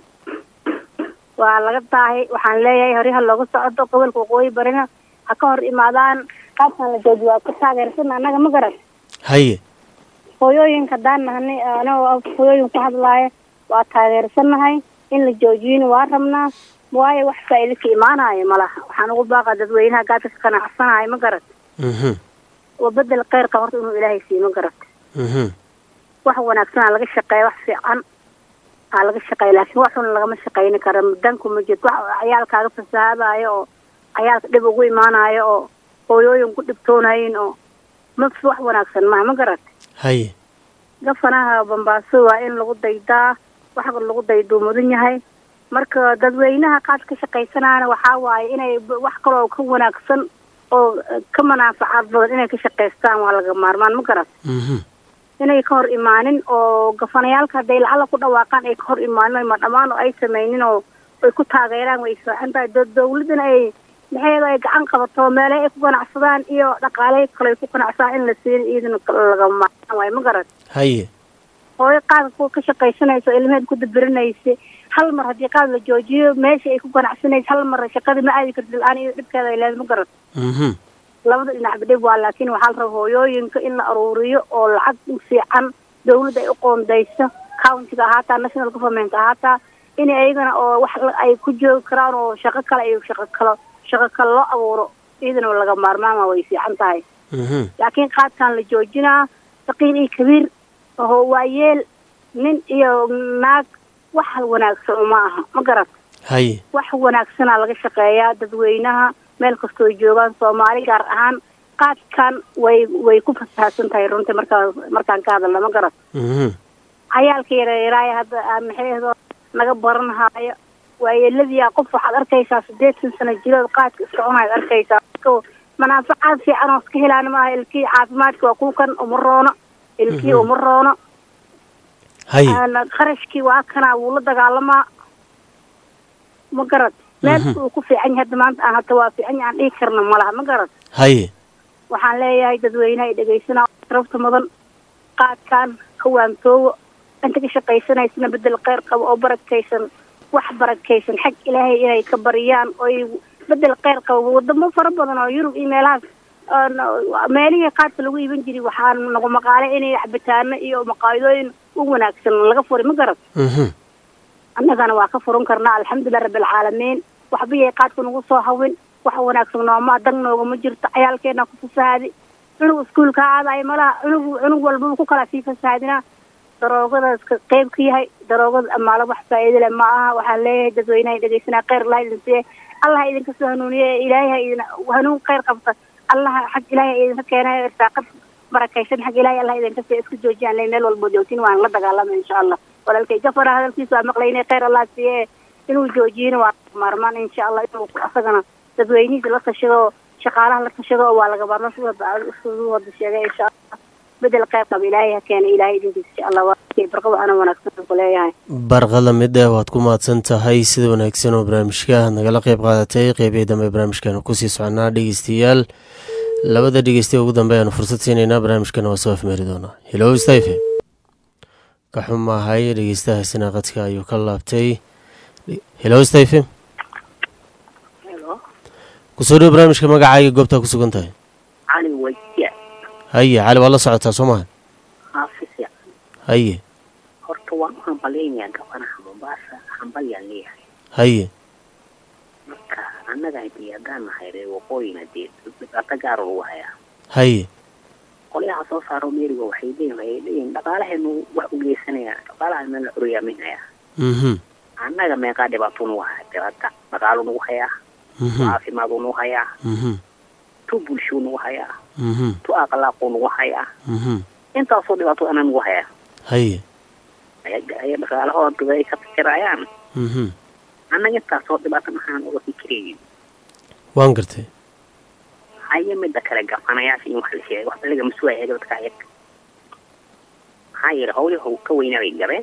waa laga daahay waxaan leeyahay horyaha looga socdo gobolka waqooyi barina ha ka hor imaadaan qaabkan la jooji waa ku taageersan annaga ma garan haye hooyooyinka haddaan nahnay anagoo hooyooyin ku hadlaaya waa taageersanahay in la joojiyina waa rabnaa waayo wax faa'iido ka imaanayo malaha waxaan ugu baaqa dadweynaha gaadka ka qanacsanayo ma garat mhm oo bedel kheyrka horta inuu ilaahay siiyo ma garat mhm wax wanaagsan aa laga shaqeeya wax fiican aa laga shaqeeya laakiin wax xun lagama shaqeyni karo danku ma jirto wax cayaalkaaga fasahaadayo oo cayaalka dhib ugu imaanayo oo hooyooyin ku dhibtoonayin oo ma wax wanaagsan maha ma garat haye gafanaha bambaaso waa in lagu daydaa wax lagu dayduu mudan yahay marka dadweynaha qaad ka shaqaysanaana waxaa waaye inay b- wax kaloo ka wanaagsan oo eh, ka manaafacaad badan inay ka shaqaystaan waa laga maarmaan ma garat mhm inay ka hor imaanin oo gafanayaalka hadday lacala ku dhawaaqaan ay ka hor imaanin ma dhammaan oo ay sameynin oo ay ku taageeraan way fiican tahay dad dawladana ay maxay ay gacan qabato meele ay ku ganacsadaan iyo dhaqaale kale ay ku ganacsadaan in la siin iyadana laga maarmaan waaye ma garat haye hooyo qaadka kuwa ka shaqaysanaysa oo ilmeheed ku dabirinaysa hal mar haddii qaad la joojiyo meesha ay ku ganacsanaysa hal mar shaqadii ma aadi karti la-aan iyo dhibkeeda ay leedahay ma garat mhm labada dhinac dhib waa laakiin waxaa la rabaa hooyooyinka in la aruuriyo oo lacag fiican dawladda ay u qoondayso countiga ahaataa national government ahaataa in ayagana oo wax la- ay ku joogi karaan oo shaqo kale iyo shaqo kalo shaqo kale loo abuuro iyadana laga maarmaama way fiican tahay laakiin qaadkan la joojinaa saqiir iyo kabiir oo waayeel nin iyo naag wax wanaagsan uma aha ma garat haye wax wanaagsanaa laga shaqeeyaa dadweynaha meel kastoo ay joogaan soomaali gaar ahaan qaadkan way way ku fasahsan tahay runtii markaa markaan ka hadalna ma garat Mhm. cayaalka yaryaraaya hadda aa maxayhdo naga baranhaayo waayeeladiyaa qof waxaad arkaysaa sideetan sano jirood qaadka iska cunaad arkaysaa Marka manaafacaad fiican oo iska helaan maaha ilkii caafimaadka waa kukan uma roono ilkii Mhm. uma roono haye Aan qarashkii waa kanaa wuu la dagaalamaa ma garad meelka uu ku fiican yahay hadda maanta aan hata waa fiican yahay aan dhihi karna ma laha ma garad haye waxaan leeyahay dadweynaha ay dhegaysanaa sharafta mudan qaadkan ka waantoowo inta ka shaqaysanaysana bedel kheyr qabo oo barakaysan wax barakaysan xag ilaahay inay ka bariyaan oo ay bedel kheyr qabo wadamo fara badan oo yurub iyo meelahaas oo no- meelihii qaadka lagu iiban jiray waxaa nagu maqaalay inay cabitaano iyo maqaayadooyin u wanaagsan laga furi ma garad Mhm. annagana waa ka furan karnaa alxamdulilah rabbilcaalamiin waxba yay qaadka nagu soo hawin wax wanaagsan nooma dan noogama jirto cayaalkeena ku fasahaadi cunug iskuulka aadayo malaha cunug cunug walbaba ku kala sii fasahaadinaa daroogadaas ka qeyb ka yahay daroogada amaala wax faa'iido leh ma aha waxaan leeyahay dadweynaha dhegeysanaa kheyr allah idin siiye allah ha idinka soo hanuuniye ilaahay ha idin hanuun kheyr qabta allah xag ilaahay ha idinka keena irsaaqad barakaysan xag ilaahay allah idinka siiye isku joojiyaan le meel walbo joogtiin waan la dagaalama insha allah walaalkay gafara hadalkiisa waa maqlaynay kheyr allah siiye inuu joojiyina waa maarmaan insha allah inuu asagana dadweynihiisa la tashado shaqaalaha la tashado waa laga maarmaan sida siduu wada sheegay insha allah bedel kheyr qaba ilaahay ha keena ilaahay idinkiisa insha allah waa barqaba ana wanaagsan ku leeyahay barqada midda waad ku mahadsan tahay sida wanaagsan oo barnaamijka aad nagala qeyb qaadatay qeybihii dambe barnaamijkan kusii soconaa dhegeystayaal labada dhegeystaye ugu dambe ayaanu fursad siinaynaa barnaamijkana waa soo afmeeri doonaa hilow stayfe ka xumaahay dhegeystahaasina qadka ayuu ka laabtay hilow stayfe kusoo dhow barnaamijka magacaaga goobtaa ku sugan tahay cali wajia haye cali waa la socotaa soo maha haafisya haye horta waan u hambalaynayaa gabanaha mombasa hambalyaan leeyahay haye marka annaga hadii haddaan nahay reer waqooyina dee dhibaato gaar lagu hayaa haye qolyaha soo saaro meeriga waxay leeyihin waxay leeyihin dhaqaalaheenu wax u geysanaya dhaqaalaha meel la curiyaaminaya mhm annaga meeqaa dhibaato nagu haya dhibaata dhaqaalo nagu hayaa mhm caafimaad nagu hayaa mhm tu bulshuu nagu hayaa mhm tu akhlaaquu nagu hayaa mhm intaasoo dhibaato anaa nagu hayaa haye ayaga aya dhaqaalahooda ay ka fikirayaan mhm annaga intaasoo dhibaato maxaan uga fikiraynin waan gartay haye midda kale gafanayaasha in wax la sheegay wax laga masuulaya dadka ayaga maxaa yeele hawlihi ka weynaa bay gabeen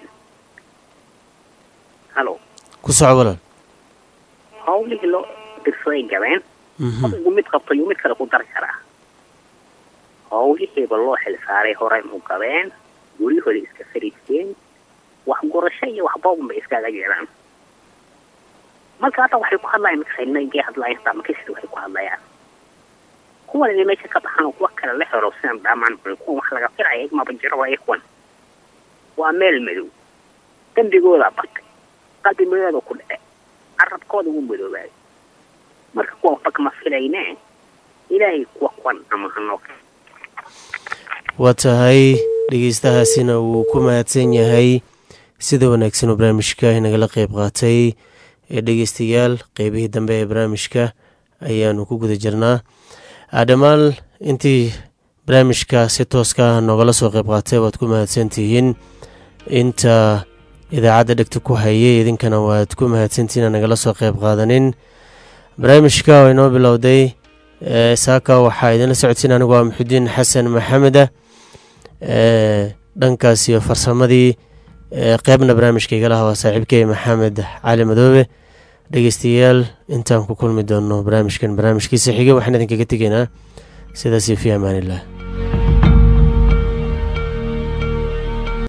halo ku soco walaal hawlihii loo dirsaday gabeen mhm qofku mid qabto yuu mid kale ku dari karaa hawlihiiba loo xilsaaray horey mu gabeen guryahooda iska fariisteen wax gurasho iyo wax boobun bay iskaga jeedaan marka hadda waxay ku hadlayaan makasaynagee hadlayan xitaa makasida waxay ku hadlayaan kuwan inay meesha ka baxaan oo kuwa kale la xero sidaan dhaamaan bal kuwan wax laga filaya igmaba jiro waa kuwan waa meel madow dembigooda batay qalbi madooda ku dhace carabkooda wuu madoobaaday marka kuwan waxba kama filayne ilaahay kuwa kuwan ama hanoo waa tahay dhegeystahaasina wuu ku mahadsan yahay sida wanaagsan oo barnaamijka inagala qeyb qaatay ee dhegeystayaal qeybihii dambe ee barnaamijka ayaanu ku guda jirnaa dhammaan intii barnaamijka si tooska noogala soo qeyb qaatay waad ku mahadsantihiin inta idaacadda dhegta ku hayay idinkana waad ku mahadsantihiin aan nagala soo qeyb qaadanin barnaamijka oo inoo bilowday saaka waxaa idinla socodsiin anigu waa muxudiin xasan maxameda dhankaas iyo farsamadii qeybna barnaamijka igala hawaa saaxiibkey maxamed cali madoobe dhegeystayaal intaan ku kulmi doono barnaamijkan barnaamijkiisa xiga waxaan idinkaga tegaynaa sidaasio fi amaaniillah